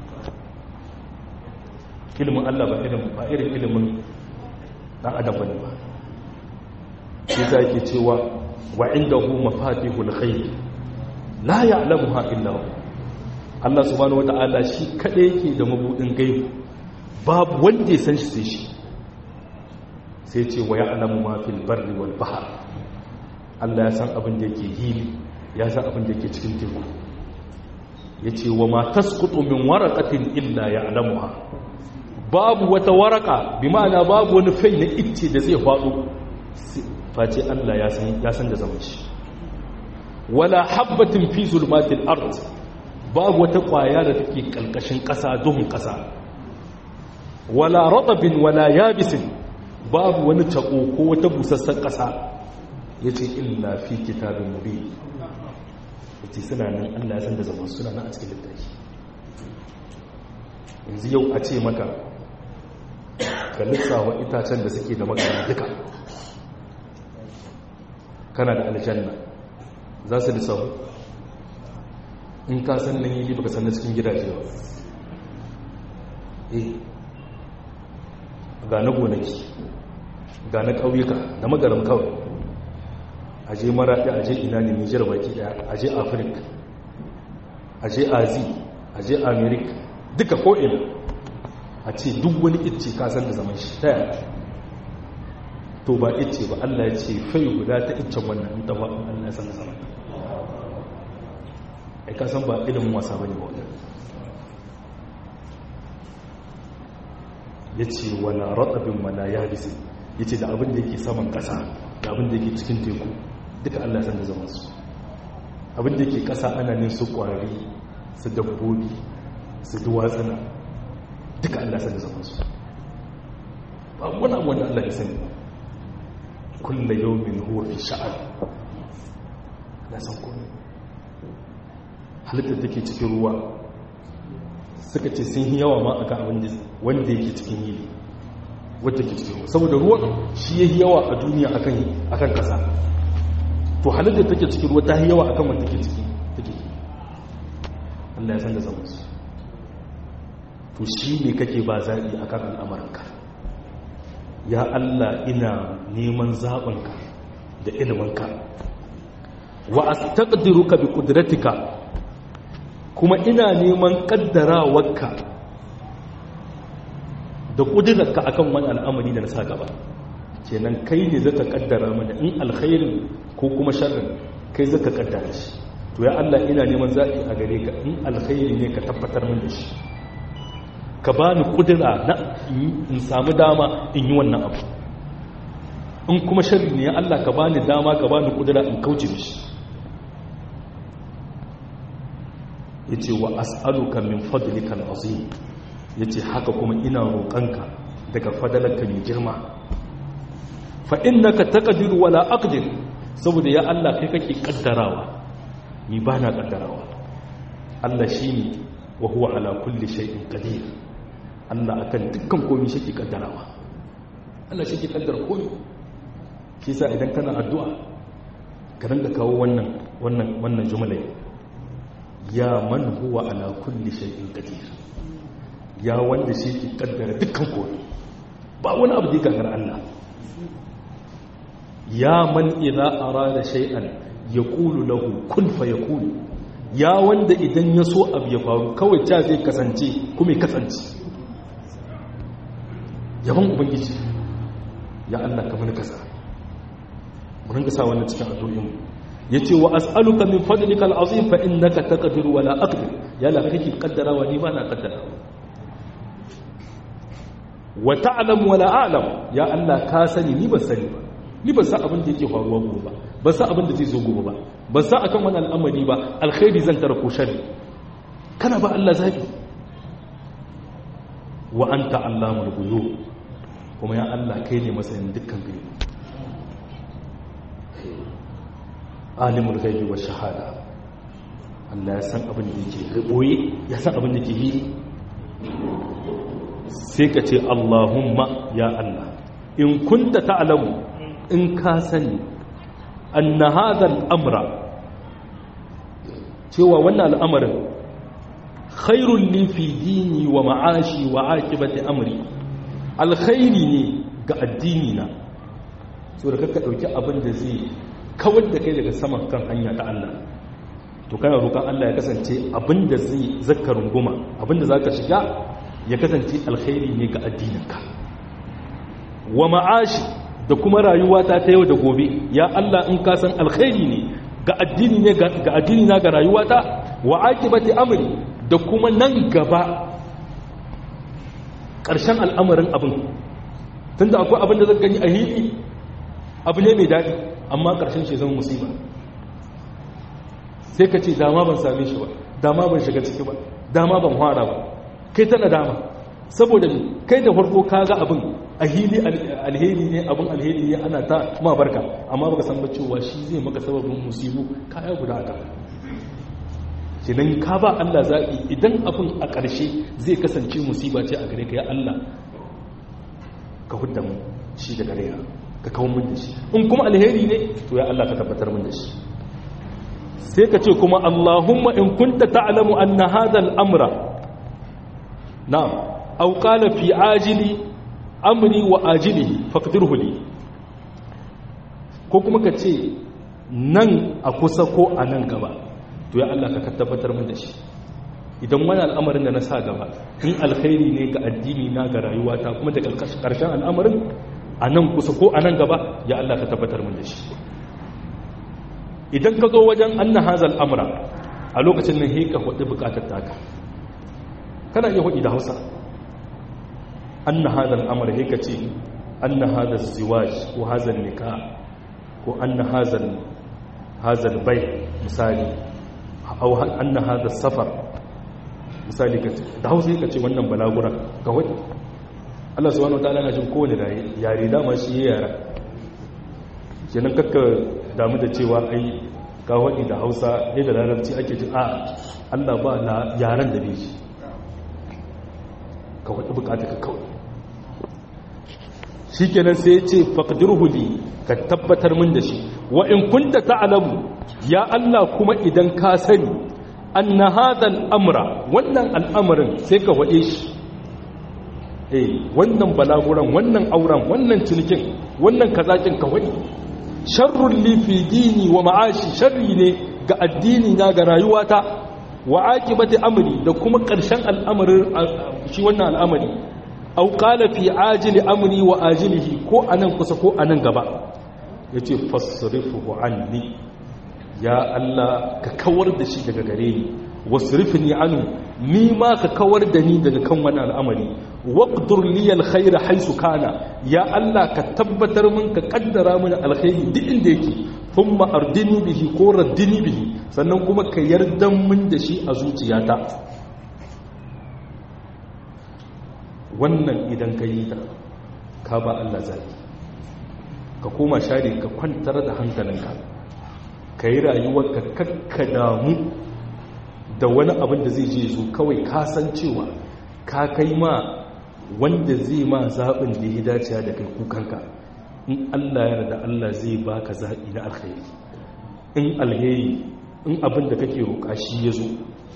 ilimin Allah ba irin ba irin ilimin dan adam bane ba shi yasa yake cewa wa indahu mafatihul ghaib la ya'lamuha illa hu Allah subhanahu wataala shi kada yake da mabudin gaibi babu wanda ya san shi sai shi sai ce wa ya'lamu ma fil barri wal bahr Allah ya san abin da yake hili ya san abin da yake cikin teku yace wa ma tasqutu min waraqatin illa ya'lamuha babu wata waraka bi ma'ana babu wani fai na icce da zai faɗo face Allah ya san ya san da zaman shi wala habbatin fi zulmatil ard babu wata kwaya da take kalkashin ƙasa duhun ƙasa wala ratabin wala yabisin babu wani tako ko wata busassan ƙasa yace illa fi kitabin mubin yace suna nan Allah ya san da zaman suna nan a cikin littafi yanzu yau a ce maka ka lissawa itacen da suke da makara duka kana da aljanna za su lissahu in ka san nan yi baka san na cikin gidaje ba eh ga na gonaki ga na ƙauyuka da magaram kawai aje maraɗi aje ina ne nijar baki ɗaya aje afirka aje azi aje amerika duka ko'ina a ce duk wani icce kasar da zaman shi ta yaya to ba icce ba allah ya ce fai guda ta iccen wannan in tafa allah ya san da zaman ai kasan ba ilimin wasa ba ne ba wannan ya ce wala ratsabin wala ya bisi ya ce da abin da yake saman ƙasa da abin da yake cikin teku duka allah san da zaman su abin da yake ƙasa ana ne su ƙwararri su dabbobi su duwatsuna duka allah san da zaman su ba wani abu wanda allah ya sani kulla yau min huwa fi sha'ad na san kome halittar take cikin ruwa suka ce sun yi yawa ma a kan abin wanda yake cikin yili wadda ke cikin ruwa saboda ruwa shi ya yi yawa a duniya a kan kasa to halittar take cikin ruwa ta yi yawa a kan wanda ke ciki take yi Allah ya san da zama su to shi ne kake ba zaɓi a kan al'amuranka ya Allah ina neman zaɓinka da iliminka wa astaqdiruka bi qudratika kuma ina neman kaddarawarka da ƙudurarka akan wani al'amari da na sa gaba kenan kai ne zaka kaddara mana in alkhairin ko kuma sharrin kai zaka kaddara shi to ya Allah ina neman zaɓi a gare ka in alkhairi ne ka tabbatar min da shi ka bani ƙudura na in samu dama in yi wannan abu in kuma sharri ne ya Allah ka bani dama ka bani ƙudura in kauce mishi ya ce wa as'aluka min fadlikal azim ya ce haka kuma ina roƙonka daga fadalarka mai girma fa innaka taqdiru wala aqdir saboda ya Allah kai kake kaddarawa ni ba na kaddarawa Allah shine wa huwa ala kulli shay'in qadir Allah akan dukkan komai shi ke kaddarawa Allah shi ke kaddara komai shi yasa idan kana addu'a ka rinka kawo wannan wannan wannan jumla ya man huwa ala kulli shay'in qadir ya wanda shi ke kaddara dukkan komai ba wani abu da gagar Allah ya man idza arada shay'an yaqulu lahu kun fayakun ya wanda idan ya so abu ya faru kawai ta zai kasance kuma ya kasance yaban ubangiji ya Allah ka mana kasa mun ga sa wannan cikin addu'o'in ya ce wa as'aluka min fadlikal azim fa innaka taqdiru wala aqdir ya la kake kaddara wa ni ba na kaddara wa ta'lam wala a'lam ya Allah ka sani ni ban sani ba ni ban san abin da yake faruwa gobe ba ban san abin da zai zo gobe ba ban san akan wani al'amari ba alkhairi zan tara ko sharri kana ba Allah zabi wa anta allamul ghuyub kuma ya Allah kai ne masanin dukkan gaibi alimul gaibi wa shahada Allah ya san abin da yake boye ya san abin da yake yi sai ka ce Allahumma ya Allah in kunta ta'lamu in ka sani anna hadha al-amra cewa wannan al'amarin khairun li fi dini wa ma'ashi wa aqibati amri alkhairi ne ga addini na so da kakka dauki abin da zai kawar da kai daga saman kan hanya ta Allah to kana roƙon Allah ya kasance abin da zai zakka runguma abin da zaka shiga ya kasance alkhairi ne ga addininka wa ma'ashi da kuma rayuwa ta ta yau da gobe ya Allah in ka san alkhairi ne ga addini ne ga addini na ga rayuwata wa aqibati amri da kuma nan gaba ƙarshen al'amarin abin tunda akwai abin da zaka gani a hili abu ne mai daɗi amma ƙarshen shi zama musiba sai ka ce dama ban same shi ba dama ban shiga ciki ba dama ban fara ba kai tana dama saboda kai da farko ka ga abin a hili alheri ne abin alheri ne ana ta ma barka amma baka san ba cewa shi zai maka sababin musibu kaya guda ka kenan ka ba Allah zaɓi idan abin a ƙarshe zai kasance musiba ce a gare ka ya Allah ka hudda mu shi da gare ka kawo mun da shi in kuma alheri ne to ya Allah ka tabbatar mun da shi sai ka ce kuma Allahumma in kunta ta'lamu anna hadha al-amra na'am aw qala fi ajili amri wa ajilihi faqdirhu li ko kuma ka ce nan a kusa ko a nan gaba to ya Allah ka tabbatar min da shi idan wani al'amarin da na sa gaba in alkhairi ne ga addini na ga rayuwata kuma da karshen al'amarin a nan kusa ko a nan gaba ya Allah ka tabbatar min da shi idan ka zo wajen anna hazal amra a lokacin nan heka hudu bukatar taka kana iya hudu da hausa anna hadal amr heka ce anna hadal ziwaj ko hazal nikah ko anna hazal hazal bai misali aw anna hadal safar misali ka da hausa heka ce wannan balagura ka hudu Allah subhanahu wataala na jin kowane yare dama shi ya yara kenan kakka damu da cewa ai ka waɗi da hausa ne da larabci ake ji a allah ba na yaren da beji ka waɗi bukata ka kawai shi kenan sai ce faƙadirhuli ka tabbatar min da shi wa in kunta ta'alamu ya allah kuma idan ka sani an na hadal amra wannan al'amarin sai ka waɗe shi eh wannan balaguran wannan auren wannan cinikin wannan kazakin ka waɗe sharrun lifi dini wa ma'ashi sharri ne ga addini na ga rayuwata wa aqibati amri da kuma ƙarshen al'amarin shi wannan al'amari aw qala fi ajili amri wa ajilihi ko anan kusa ko anan gaba yace fasrifuhu anni ya Allah ka kawar da shi daga gare ni wasrifni anhu ni ma ka kawar da ni daga kan wannan al'amari waqdur li alkhair haythu kana ya Allah ka tabbatar min ka kaddara min alkhairi duk inda yake thumma ardini bihi ko raddini bihi sannan kuma ka yarda min da shi a zuciyata wannan idan ka yi ta ka ba Allah zaki ka koma share ka kwantar da hankalinka ka yi rayuwarka kakka damu da wani abin da zai je zo kawai kasancewa ka kai ma wanda zai ma zaɓin da ya dace da kai kukanka in Allah ya da Allah zai baka zaɓi na alkhairi in alheri in abin da kake roƙa shi ya zo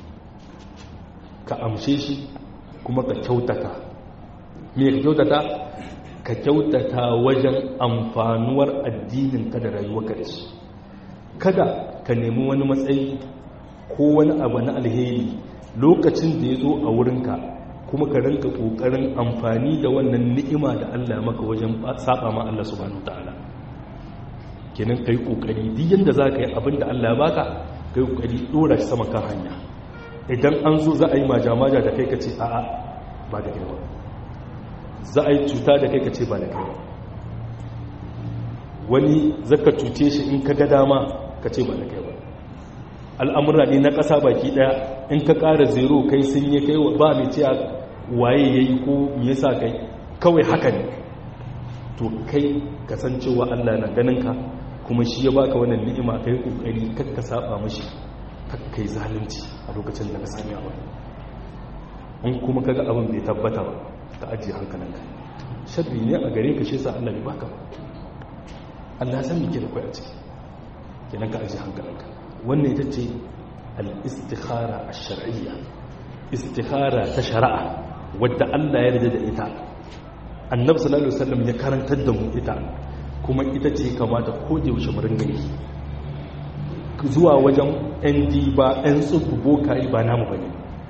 ka amshe shi kuma ka kyautata me ka kyautata ka kyautata wajen amfanuwar addinin ka da rayuwarka da shi kada ka nemi wani matsayi ko wani abu na alheri lokacin da ya zo a wurinka kuma ka rinka kokarin amfani da wannan ni'ima da Allah ya maka wajen saba ma Allah subhanahu ta'ala kenan kai kokari duk yanda zaka yi abin da Allah ya baka kai kokari dora shi sama kan hanya idan an zo za a yi majamaja da kai ka ce a'a ba da kai ba za a yi cuta da kai ka ce ba da kai ba wani zaka cuce shi in ka ga dama ka ce ba da kai ba al'amura ne na ƙasa baki ɗaya in ka ƙara zero kai sun yi kai ba mai ce waye ya yi ko me yasa kai kawai haka ne to kai kasancewa allah na ganinka kuma shi ya baka wannan ni'ima kai kokari kakka saba mashi kakkai zalunci a lokacin da ka sami abu in kuma kaga abin bai tabbata ba ka ajiye hankalinka sharri ne a gare ka shi sa allah bai baka ba allah san me ke da kwai a ciki kenan ka aji hankalinka wannan ita ce al-istikhara ash-shar'iyya istikhara ta shari'a wadda Allah ya yarda da ita annabi sallallahu alaihi wasallam ya karantar da mu ita kuma ita ce kamata ko da yaushe mu ringa yi zuwa wajen ɗan diba ɗan tsubu bokayi ba namu bane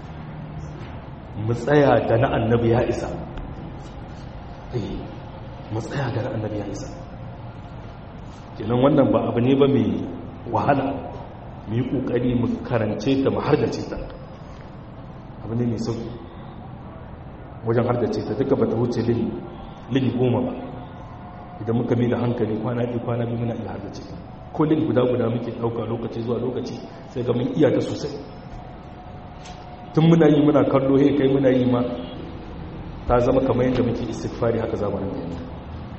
mu tsaya da na annabi ya isa eh mu tsaya da na annabi ya isa kenan wannan ba abu ne ba mai wahala mu yi ƙoƙari mu karance ta mu hardace ta abu ne mai sauƙi wajen hardace ta duka ba ta wuce lili goma ba idan muka mai da hankali kwana ɗi kwana biyu muna iya hardace ta ko lili guda guda muke ɗauka lokaci zuwa lokaci sai ga mun iya ta sosai tun muna yi muna kallo he kai muna yi ma ta zama kamar yadda muke istighfari haka zamanin da yanzu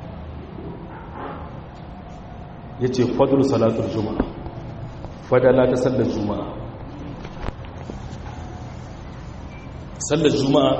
ya ce fadlu salatul juma'a fadala ta sallar juma'a sallar juma'a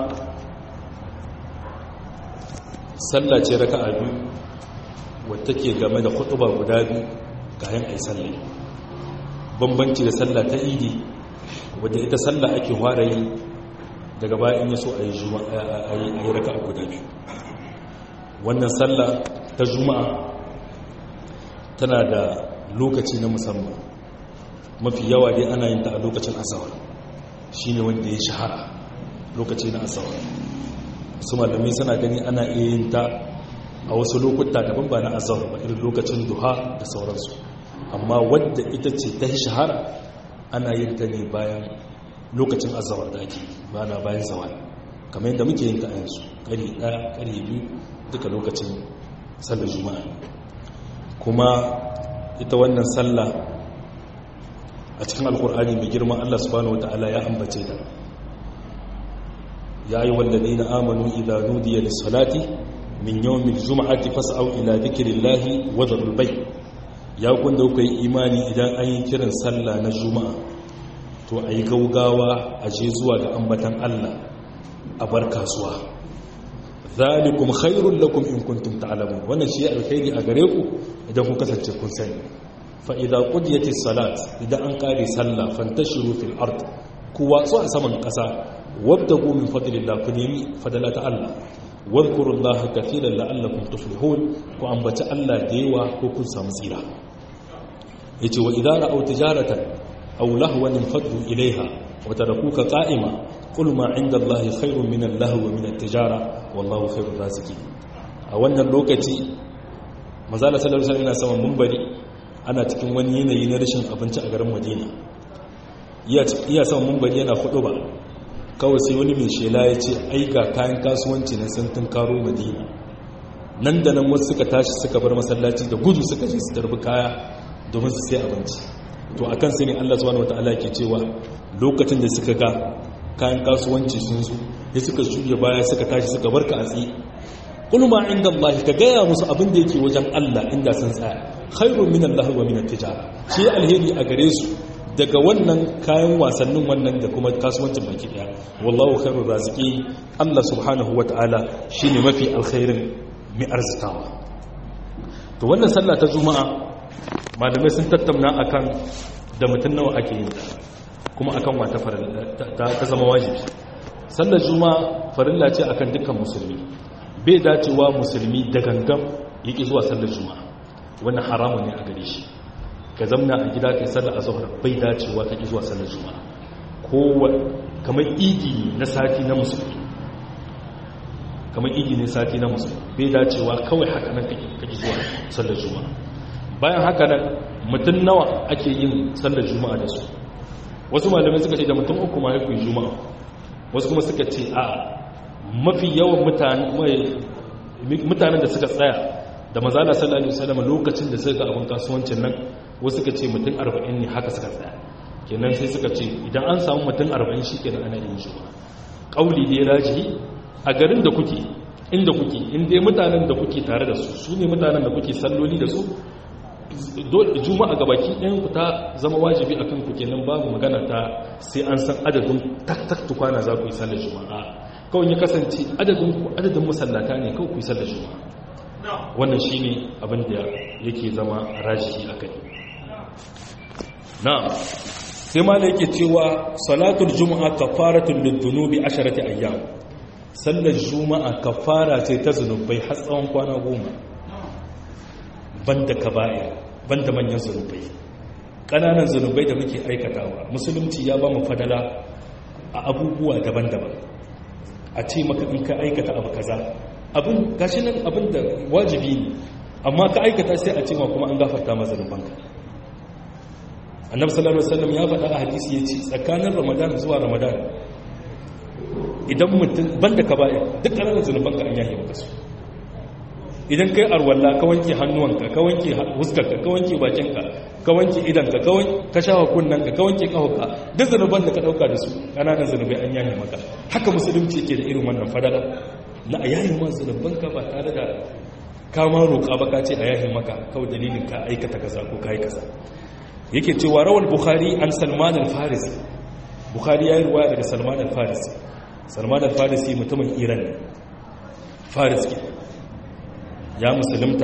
sallah ce raka a biyu wadda ke game da hutuba guda biyu kayan ai sallah bambanci da sallah ta idi wadda ita sallah ake ware yi daga bayan ya so a yi raka a guda biyu wannan sallah ta juma'a tana da lokaci na musamman mafi yawa dai ana yin ta a lokacin asawar shi ne wanda ya shahara lokaci na asawar su malami suna gani ana iya yin ta a wasu lokuta daban ba na asawar ba irin lokacin duha da sauransu amma wadda ita ce ta shahara ana yin ta ne bayan lokacin asawar da ake ba na bayan zawar kamar yadda muke yin ta a yanzu ƙari ɗaya ƙari biyu duka lokacin sallar juma'a kuma ita wannan sallah a cikin alkur'ani mai girma Allah subhanahu wata'ala ya ambace ta ya yi wallazi na amanu idan nudiya da salati min yawmin juma'ati fas'au ila dhikrillahi wa dharul bay ya kunda kuka yi imani idan an yi kiran sallah na juma'a to ayi gaugawa a je zuwa ga ambatan Allah a bar kasuwa zalikum khairul lakum in kuntum ta'lamun wannan shi alkhairi a gare ku idan kun kasance kun sani fa idza qudiyatis salat idan an kare sallah fantashiru fil ard ku watsu a saman kasa wabtagu min fadlillah ku nemi fadala ta Allah wadhkurullaha katiran la'allakum tuflihun ku ambaci Allah da yawa ko kun samu tsira yace wa idza ra'aw tijaratan aw lahwan faddu ilaiha wa tarakuka qa'ima قل ما عند الله خير من اللهو ومن التجارة والله خير الرازقين a wannan lokaci mazala sallallahu alaihi wasallam saman munbari ana cikin wani yanayi na rashin abinci a garin Madina iya saman munbari yana fudu ba kawai sai wani mai shela ya ce ai ga kayan kasuwanci na sun karo Madina nan da nan wasu suka tashi suka bar masallaci da gudu suka je su tarbi kaya domin su sai abinci to akan sai ne Allah subhanahu wataala ke cewa lokacin da suka ga kayan kasuwanci sun zo ya suka shirya baya suka tashi suka barka a tsaye kulma inda Allah ka gaya musu abin da yake wajen Allah inda sun tsaya khairun min Allah wa min at-tijara shi alheri a gare su daga wannan kayan wasannin wannan da kuma kasuwancin baki daya wallahu khairur raziqi Allah subhanahu wataala shine mafi alkhairin mai arzikawa to wannan sallah ta juma'a malamai sun tattauna akan da mutun nawa ake yin ta kuma akan wata ta zama wajibi sallar juma'a farilla ce akan dukkan musulmi bai dacewa musulmi da gangan yake zuwa sallar juma'a wannan haramun ne a gare shi ka zamna a gida kai sallar azhar bai dacewa kake zuwa sallar juma'a ko kamar idi na sati na musulmi kamar idi ne sati na musulmi bai dacewa kawai haka nan kake zuwa sallar juma'a bayan haka nan mutum nawa ake yin sallar juma'a da su wasu malamai suka ce da mutum uku ma haifu juma'a wasu kuma suka ce a mafi yawan mutanen da suka tsaya da mazala sallallahu alaihi wasallam lokacin da suka ga abin kasuwancin nan wasu suka ce mutum 40 ne haka suka tsaya kenan sai suka ce idan an samu mutum 40 shikenan ana yin juma'a kauli dai rajihi a garin da kuke inda kuke inda mutanen da kuke tare da su su ne mutanen da kuke salloli da su juma'a ga baki ɗayan ku ta zama wajibi a kanku kenan babu magana ta sai an san adadin tak-tak tukwana za ku yi sallar juma'a kawai ya kasance adadin masallata ne kawai ku yi sallar juma'a wannan shi ne abin da yake zama rajihi a kai na'am sai ma yake cewa salatul juma'a kafaratun lidhunubi asharati ayyam sallar juma'a kafara ce ta zunubai har tsawon kwana goma banda kaba'ir banda manyan zunubai ƙananan zunubai da muke aikatawa musulunci ya ba mu fadala a abubuwa daban-daban a ce maka in ka aikata abu kaza abin gashi nan abin da wajibi ne amma ka aikata sai a ce ma kuma an gafarta ma zunubanka annabi sallallahu alaihi wasallam ya faɗa a hadisi yace tsakanin ramadan zuwa ramadan idan mutum banda ka baya duk ƙananan zunubanka an yahe maka su idan kai arwalla ka wanke hannuwanka ka wanke huskarka ka wanke bakinka ka wanke idanka ka shawa kunnanka ka wanke kahonka duk zunuban da ka dauka da su ƙananan zunubai an yahe maka haka musulunci ke da irin wannan fadala na a yahe ma zunubanka ba tare da kama roƙa ba ka ce a yahe maka kawai dalilin ka aikata kaza ko ka yi kaza yake cewa rawar bukhari an salman al-farisi bukhari ya yi ruwa daga salman al-farisi salman al-farisi mutumin iran ne faris ke ya musulunta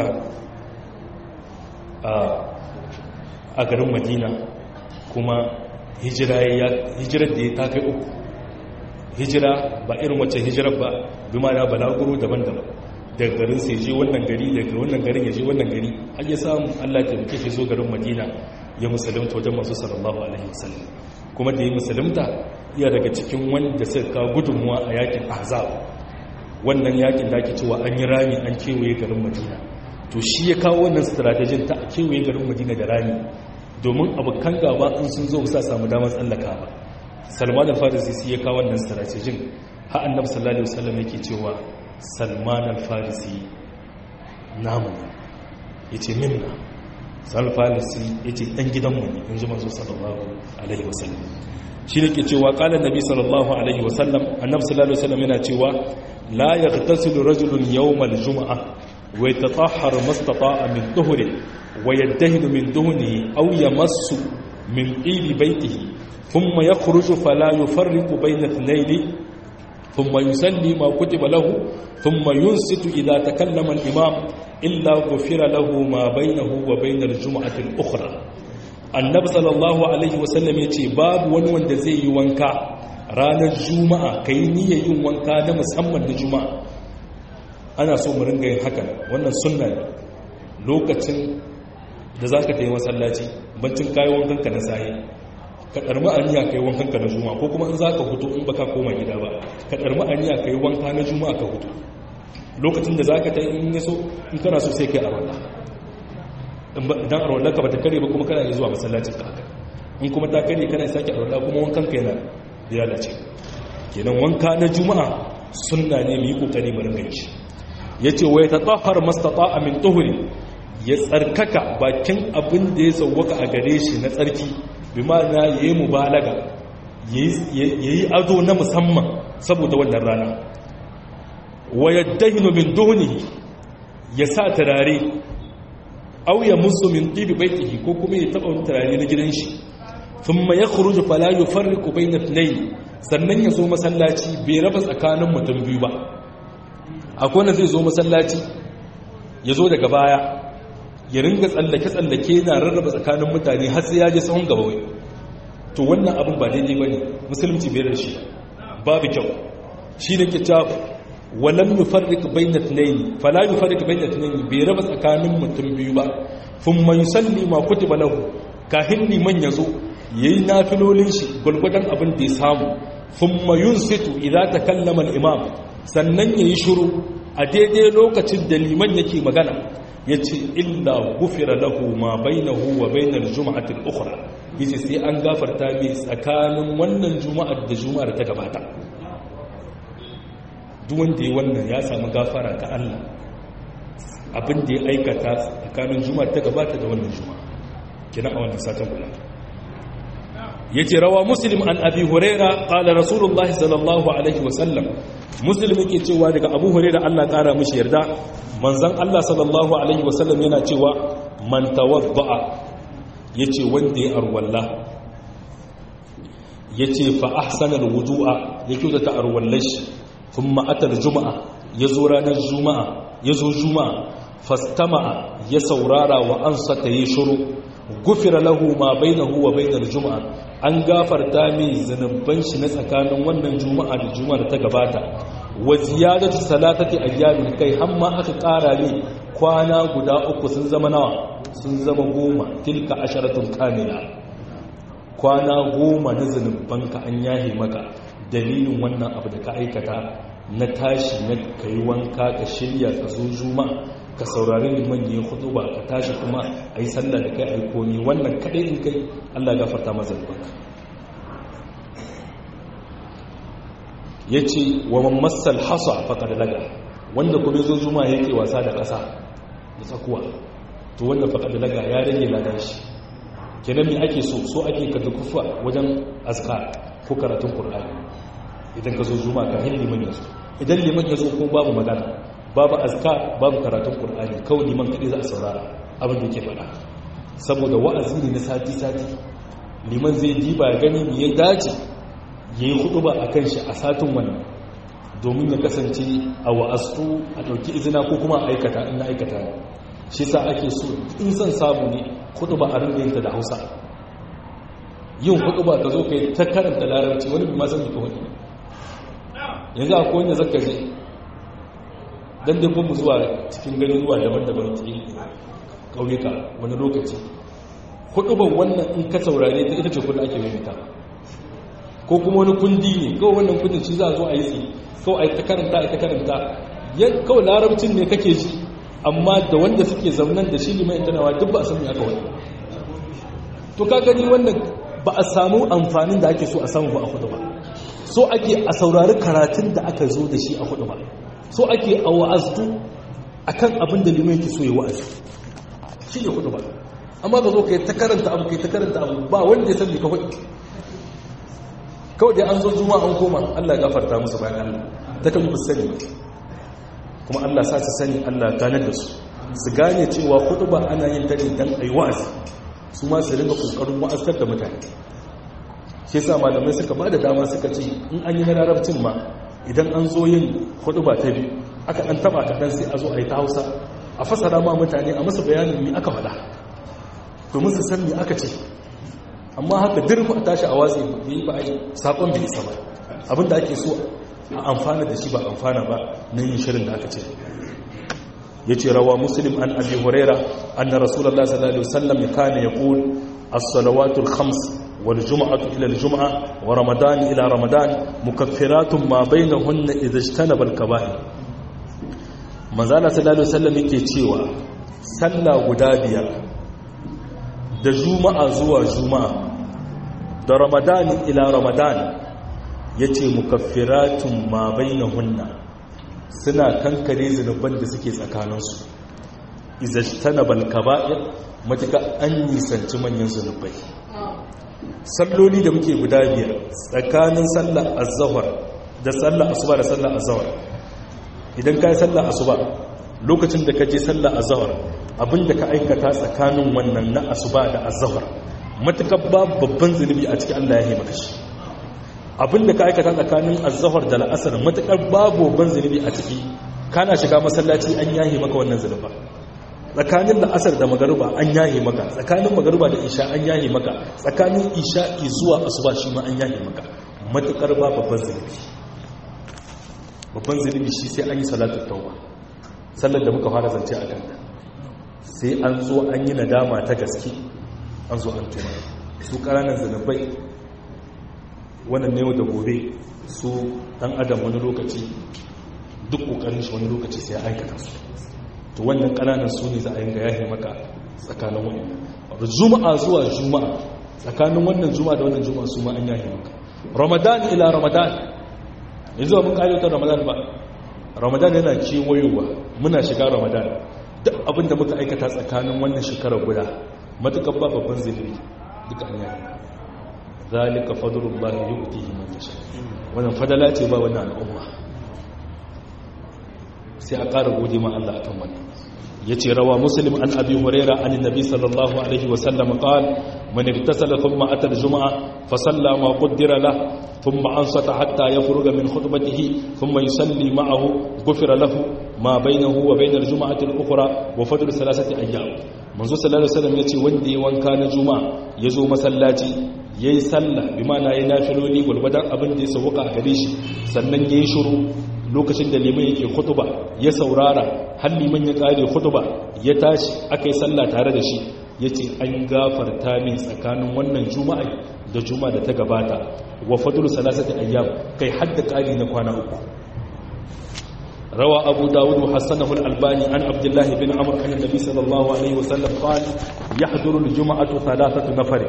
a garin madina kuma hijirar da ya ta kai uku hijira ba irin wacce hijirar ba bi ma na balaguro daban-daban daga garin sai je wannan gari daga wannan garin ya je wannan gari har ya samu allah ta muke shi zo garin madina ya musulunta wajen masu sallallahu alaihi wasallam kuma da ya musulunta iya daga cikin wanda suka kawo gudunmuwa a yakin ahzab wannan yakin da ake cewa an yi rami an kewaye garin madina to shi ya kawo wannan strategin ta a kewaye garin madina da rami domin abokan gaba in sun zo sa samu damar tsallaka ba salman al-farisi shi ya kawo wannan strategin ha annabi sallallahu alaihi wasallam yake cewa salman al-farisi namu yace minna salman al-farisi yace dan gidanmu ne in ji manzo sallallahu alaihi wasallam shi ne ke cewa qala nabi sallallahu alaihi wasallam annabi sallallahu alaihi wasallam yana cewa لا يغتسل رجل يوم الجمعة ويتطهر ما استطاع من طهره ويدهن من دهنه أو يمس من طيب بيته ثم يخرج فلا يفرق بين اثنين ثم يسلي ما كتب له ثم ينصت إذا تكلم الإمام إلا غفر له ما بينه وبين الجمعة الأخرى النبي صلى الله عليه وسلم يتي باب ونوان دزي وانكا ranar juma'a ka yi niyyar yin wanka na musamman na juma'a ana so mu ringa yin haka wannan sunna ne lokacin da za ka ta yi masallaci bancin kayi wankanka na sahi ka ɗarmi aniya ka yi wankanka na juma'a ko kuma in za ka hutu in baka koma gida ba ka ɗarmi aniya ka yi wanka na juma'a ka hutu lokacin da za ka ta yi in yaso in kana so sai ka yi arwallah idan arwallah ka ba ta kare ba kuma kana yi zuwa masallacin ka haka in kuma ta kare kana sake arwallah kuma wankanka yana ya dace kenan wanka na juma'a sunna ne mu yi kokari mu rinka shi yace wa yatatahhar mastata'a min tuhuri ya tsarkaka bakin abin da ya sauwaka a gare shi na tsarki bi ma'ana yayi mubalaga yayi ado na musamman saboda wannan rana wa yaddahinu min duhnihi ya sa turare aw ya musu min tibi baitihi ko kuma ya taba turare na gidan shi thumma yakhruju fala yufarriqu bayna ithnayn sannan ya zo masallaci bai raba tsakanin mutum biyu ba akwai wanda zai zo masallaci ya zo daga baya ya ringa tsallake tsallake na rarraba tsakanin mutane har sai ya je sahun gaba wai to wannan abin ba daidai bane musulunci bai da shi babu kyau shi ne ke cewa walam yufarriq bayna ithnayn fala yufarriq bayna ithnayn bai raba tsakanin mutum biyu ba thumma yusalli ma kutiba lahu kahin liman yazo yayi nafilolin shi gulgudan abin da ya samu thumma yunsitu idza takallama al-imam sannan yayi shiru a daidai lokacin da liman yake magana yace illa gufira lahu ma bainahu wa bainal jum'ati al-ukhra yace sai an gafarta mai tsakanin wannan juma'ar da juma'ar ta gabata duk wanda ya wannan ya samu gafara ta Allah abin da ya aikata tsakanin juma'ar ta gabata da wannan juma'a kina a wannan satin kula yace rawa muslim an abi huraira qala rasulullahi sallallahu alaihi wasallam muslim yake cewa daga abu huraira Allah kara mishi yarda manzon Allah sallallahu alaihi wasallam yana cewa man tawadda'a yace wanda ya arwalla yace fa ahsana alwudu'a yake da ta arwallashi thumma atal juma'a yazo ranar juma'a yazo juma'a fastama'a ya saurara wa ansata yi shiru gufira lahu ma bainahu wa bainar juma'a an gafarta mai zanubban shi na tsakanin wannan juma'a da juma'a da ta gabata wa ziyadatu salatati ayyamin kai hamma aka kara ne kwana guda uku sun zama nawa sun zama goma tilka asharatun kamila kwana goma na zanubbanka an yahe maka dalilin wannan abu da ka aikata na tashi na kai wanka ka shirya ka zo juma'a ka saurari liman ya hudu ba ka tashi kuma a yi sallah da kai aiko ne wannan kadai in kai allah gafarta mazalbanka ya ce wa mammassal hasa faƙar laga wanda kuma zo zuma yake wasa da ƙasa da tsakuwa to wanda faƙar laga ya rage ladan shi kenan me ake so so ake ka dukufa wajen azka ko karatun ƙur'ani idan ka zo zuma ka hin liman ya zo idan liman ya zo ko babu magana babu azka babu karatun ƙur'ani kawai liman kaɗai za a saurara abin da ke faɗa saboda wa'azi ne na sati-sati liman zai diba ya gani me ya dace ya yi hudu ba a kan shi a satin wannan domin ya kasance a wa'astu a ɗauki izina ko kuma a aikata in na aikata shi sa ake so in son samu ne hudu ba a rinda yinta da hausa yin hudu ba ka zo ka yi ta karanta larabci wani bi ma san ka hudu yanzu a kowane zaka je don dai mu zuwa cikin ganin ruwa daban-daban ke ƙauyuka wani lokaci hudu ban wannan in ka saurare ta ita ce kudu ake maimaita ko kuma wani kundi ne kawai wannan kundin shi za a zo a yi tsi kawai a yi ta karanta a ta karanta kawai larabcin ne kake ji amma da wanda suke zaunan da shi liman tanawa duk ba a sami aka wani to ka gani wannan ba a samu amfanin da ake so a samu ba a hudu ba so ake a saurari karatun da aka zo da shi a hudu ba so ake a wa'aztu a kan abin da liman yake so ya wa'azi shi ne hudu ba amma ka zo ka yi ta karanta abu ka yi ta karanta abu ba wanda ya san ka hudu kawai dai an zo zuma an koma Allah ya gafarta musu bayan Allah ta kan ku sani kuma Allah sa su sani Allah ganar da su su gane cewa ba ana yin ta ne dan ayi wa'azi su ma su rinka kokarin wa'azkar da mutane shi yasa malamai suka ba da dama suka ce in an yi na larabcin ma idan an zo yin ba ta biyu aka dan taba kaɗan sai a zo a yi ta hausa a fasara ma mutane a masa bayanin me aka faɗa domin su san me aka ce amma haka dirku a tashi a watsi bai ba a yi saƙon bai isa ba abinda ake so a amfana da shi ba amfana ba na yin shirin da aka ce ya ce rawa muslim an abi huraira an na rasulallah sallallahu alaihi wasallam ya kane ya ƙul as-salawatul khams wal jum'atu ila al-jum'a wa ramadan ila ramadan mukaffiratun ma bainahunna idza ijtanaba al-kaba'ir manzala sallallahu alaihi wasallam yake cewa sallah guda biyar da juma'a zuwa juma'a da ramadani ila ramadan ya ce mukaffiratun ma hunna suna kankare zunuban da suke tsakaninsu izashtana balkaba'ir matuka an nisanci manyan zunubai salloli da muke guda biyar tsakanin sallar azahar da sallar asuba da sallar azahar idan ka yi sallar asuba lokacin da ka je sallar azahar abinda ka aikata tsakanin wannan na asuba da azahar matukar babu babban zunubi a cikin Allah ya yi maka shi abinda ka aikata tsakanin azahar da la'asar matukar babu babban zunubi a ciki kana shiga masallaci an yahe maka wannan zunuba tsakanin la'asar da magariba an yahe maka tsakanin magariba da isha an yahe maka tsakanin isha zuwa asuba shi ma an yahe maka matukar ba babban zunubi babban zunubi shi sai an yi salatu tauba sallar da muka fara zance a kanta sai an zo an yi nadama ta gaske an zo an tuna su ƙananan zanabai wannan ne da gobe su ɗan adam wani lokaci duk ƙoƙarin shi wani lokaci sai aikata su to wannan ƙananan su ne za a yanga yahe maka tsakanin wani juma'a zuwa juma'a tsakanin wannan juma'a da wannan juma'a su ma an yahe maka ramadan ila ramadan yanzu ba mun ƙayyautar ramadan ba ramadan yana kewayowa muna shiga ramadan duk abinda muka aikata tsakanin wannan shekarar guda matuƙar ba babban ziliri duka an yayi zalika fadlullahi yu'tihi man yasha wannan fadala ce ba wannan al'umma sai a ƙara gode ma Allah akan wannan yace rawa muslim an abi huraira an annabi sallallahu alaihi wasallam qal man igtasala thumma ata al-jum'a fa salla ma qaddara la thumma ansata hatta yafruga min khutbatihi thumma yusalli ma'ahu ghufira lahu ma bainahu wa bain al-jum'ati al-ukhra wa fadl thalathati ayyam manzo sallallahu alaihi wasallam yace wanda ya wanka na juma'a yazo masallaci yayi sallah bi ma'ana yayi nafiloli gulbadan abin da ya sauka a gare shi sannan yayi shiru lokacin da liman yake khutuba ya saurara har liman ya kare khutuba ya tashi akai sallah tare da shi yace an gafarta min tsakanin wannan juma'a da juma'a da ta gabata wa fadlu salasati ayyam kai hadda kari na kwana uku روى أبو داود وحسنه الألباني عن عبد الله بن عمرو عن النبي صلى الله عليه وسلم قال يحضر الجمعة ثلاثة نفر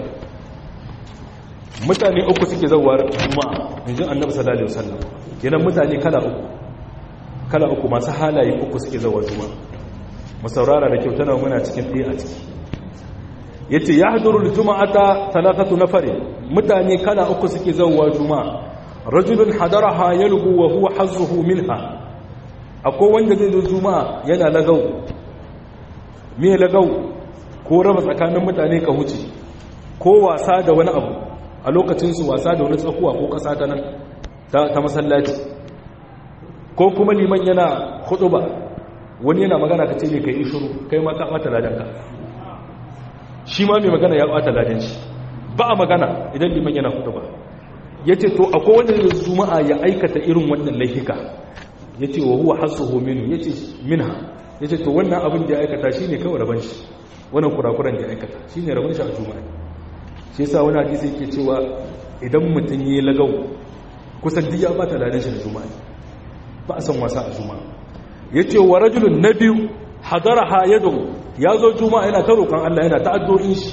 mutane uku suke zawar juma'a inji annabi sallallahu alaihi wasallam kenan mutane kala uku kala uku masu halaye uku suke zawar juma'a mu saurara da kyau tana muna cikin ɗaya a ciki yace yahdurul juma'ata thalathatu nafari mutane kala uku suke zawar juma'a rajulun hadaraha yalgu wa huwa hazzuhu minha akwai wanda zai zo juma'a yana lagau me lagau ko raba tsakanin mutane ka huce ko wasa da wani abu a lokacinsu wasa da wani tsakuwa ko kasa ta nan ta masallaci ko kuma liman yana ba wani yana magana ka ce ne ka yi shuru kai ma ka ɓata ladanka shi ma mai magana ya ɓata ladan shi ba a magana idan liman yana ba ya ce to akwai wanda zai juma'a ya aikata irin wannan laifika ya ce wa huwa hasuhu minu ya ce minha ya ce to wannan abin da ya aikata shi ne kawai rabon shi wannan kurakuran da ya aikata shi ne rabon shi a juma'a shi yasa wani hadisi yake cewa idan mutum yi lagau kusan duk ya bata ladan shi da juma'a ba a san wasa a juma'a ya ce wa rajulun na biyu hadara ha yadu ya zo juma'a yana ta roƙon Allah yana ta addu'o'in shi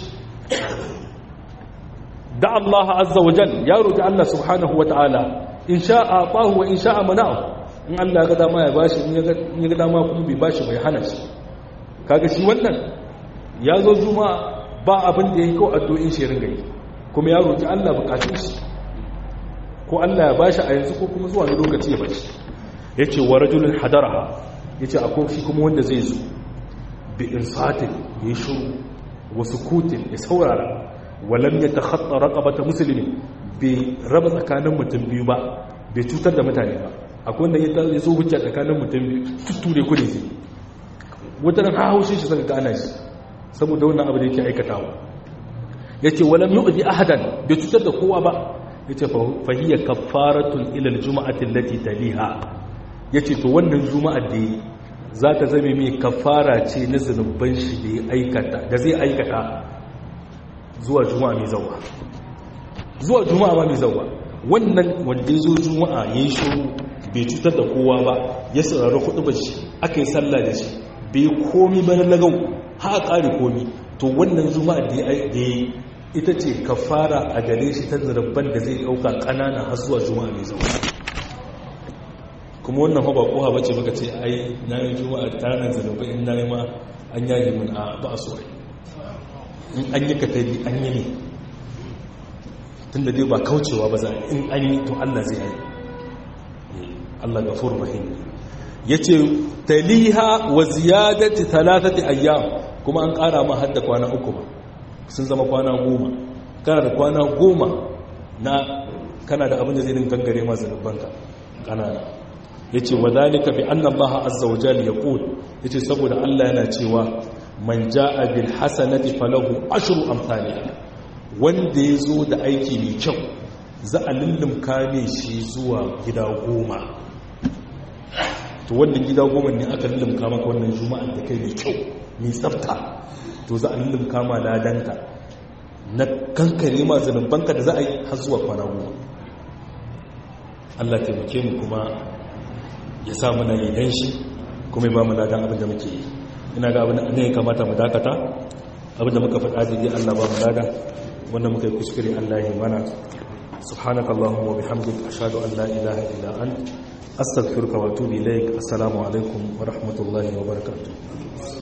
da Allah azza wa jal ya roƙi Allah subhanahu wa ta'ala in sha'a fahu wa in sha'a mana'u in Allah ya ga dama ya bashi in ya ga dama kuma bai bashi bai hana shi kaga shi wannan ya zo juma'a ba abin da ya yi kawo addu'in shi ringa yi kuma ya roƙi Allah bukatun shi ko Allah ya bashi a yanzu ko kuma zuwa na lokaci ya bashi ya ce wa rajulun hadaraha ya ce akwai shi kuma wanda zai zo bi insatin ya yi shuru wasu kutin ya saurara walam ya ta hatta raƙabata musulmi bai raba tsakanin mutum biyu ba bai cutar da mutane ba akwai wanda ya zo hujja tsakanin mutum biyu tutture ku ne zai wata nan haushin shi saka gana shi saboda wannan abu da yake aikatawa yace walam yu'zi ahadan bai cutar da kowa ba yace fa hiya kaffaratun ila aljum'ati allati taliha yace to wannan juma'a da za ta zame mai kafara ce na zunuban shi da ya aikata da zai aikata zuwa juma'a mai zawa zuwa juma'a ba mai zawa wannan wanda ya zo juma'a ya yi shiru bai cutar da kowa ba ya saurari kudu ba shi aka yi sallah da shi bai komi ba na lagau ha a ƙari komi to wannan juma'a da ya yi ita ce kafara a gare shi ta zarabban da zai ɗauka ƙanana har zuwa juma'a mai zawa kuma wannan ba kowa bace baka ce ai na yi juma'a tarin zanabai in na yi ma an yayi mun a ba a so in an yi ka tabi an yi ne tun da dai ba kaucewa ba za a in an yi to allah zai yi allah gafur rahim ya ce taliha wa ziyadati talatati ayyam kuma an kara ma hadda kwana uku ba sun zama kwana goma kana da kwana goma na kana da abin da zai din gangare ma zanubanka kanana yace wa zalika bi anna Allah azza wa jalla yaqul yace saboda Allah yana cewa man jaa bil hasanati falahu ashru amsalha wanda yazo da aiki mai kyau za a lullumka ne shi zuwa gida goma to wannan gida goma ne aka lullumka maka wannan juma'ar da kai mai kyau mai tsafta to za a lullumka ma ladanta na kankare ma zanubanka da za a yi har zuwa kwana goma Allah taimake mu kuma ya sa mana yi shi kuma ba mu ladan abin da muke yi ina ga abin da ne kamata mu dakata abin da muka faɗa daidai Allah ba mu lada wanda muka yi kuskure Allah ya mana subhanaka allahumma wa bihamdika ashhadu an la ilaha illa anta astaghfiruka wa atubu ilaik assalamu alaikum wa rahmatullahi wa barakatuh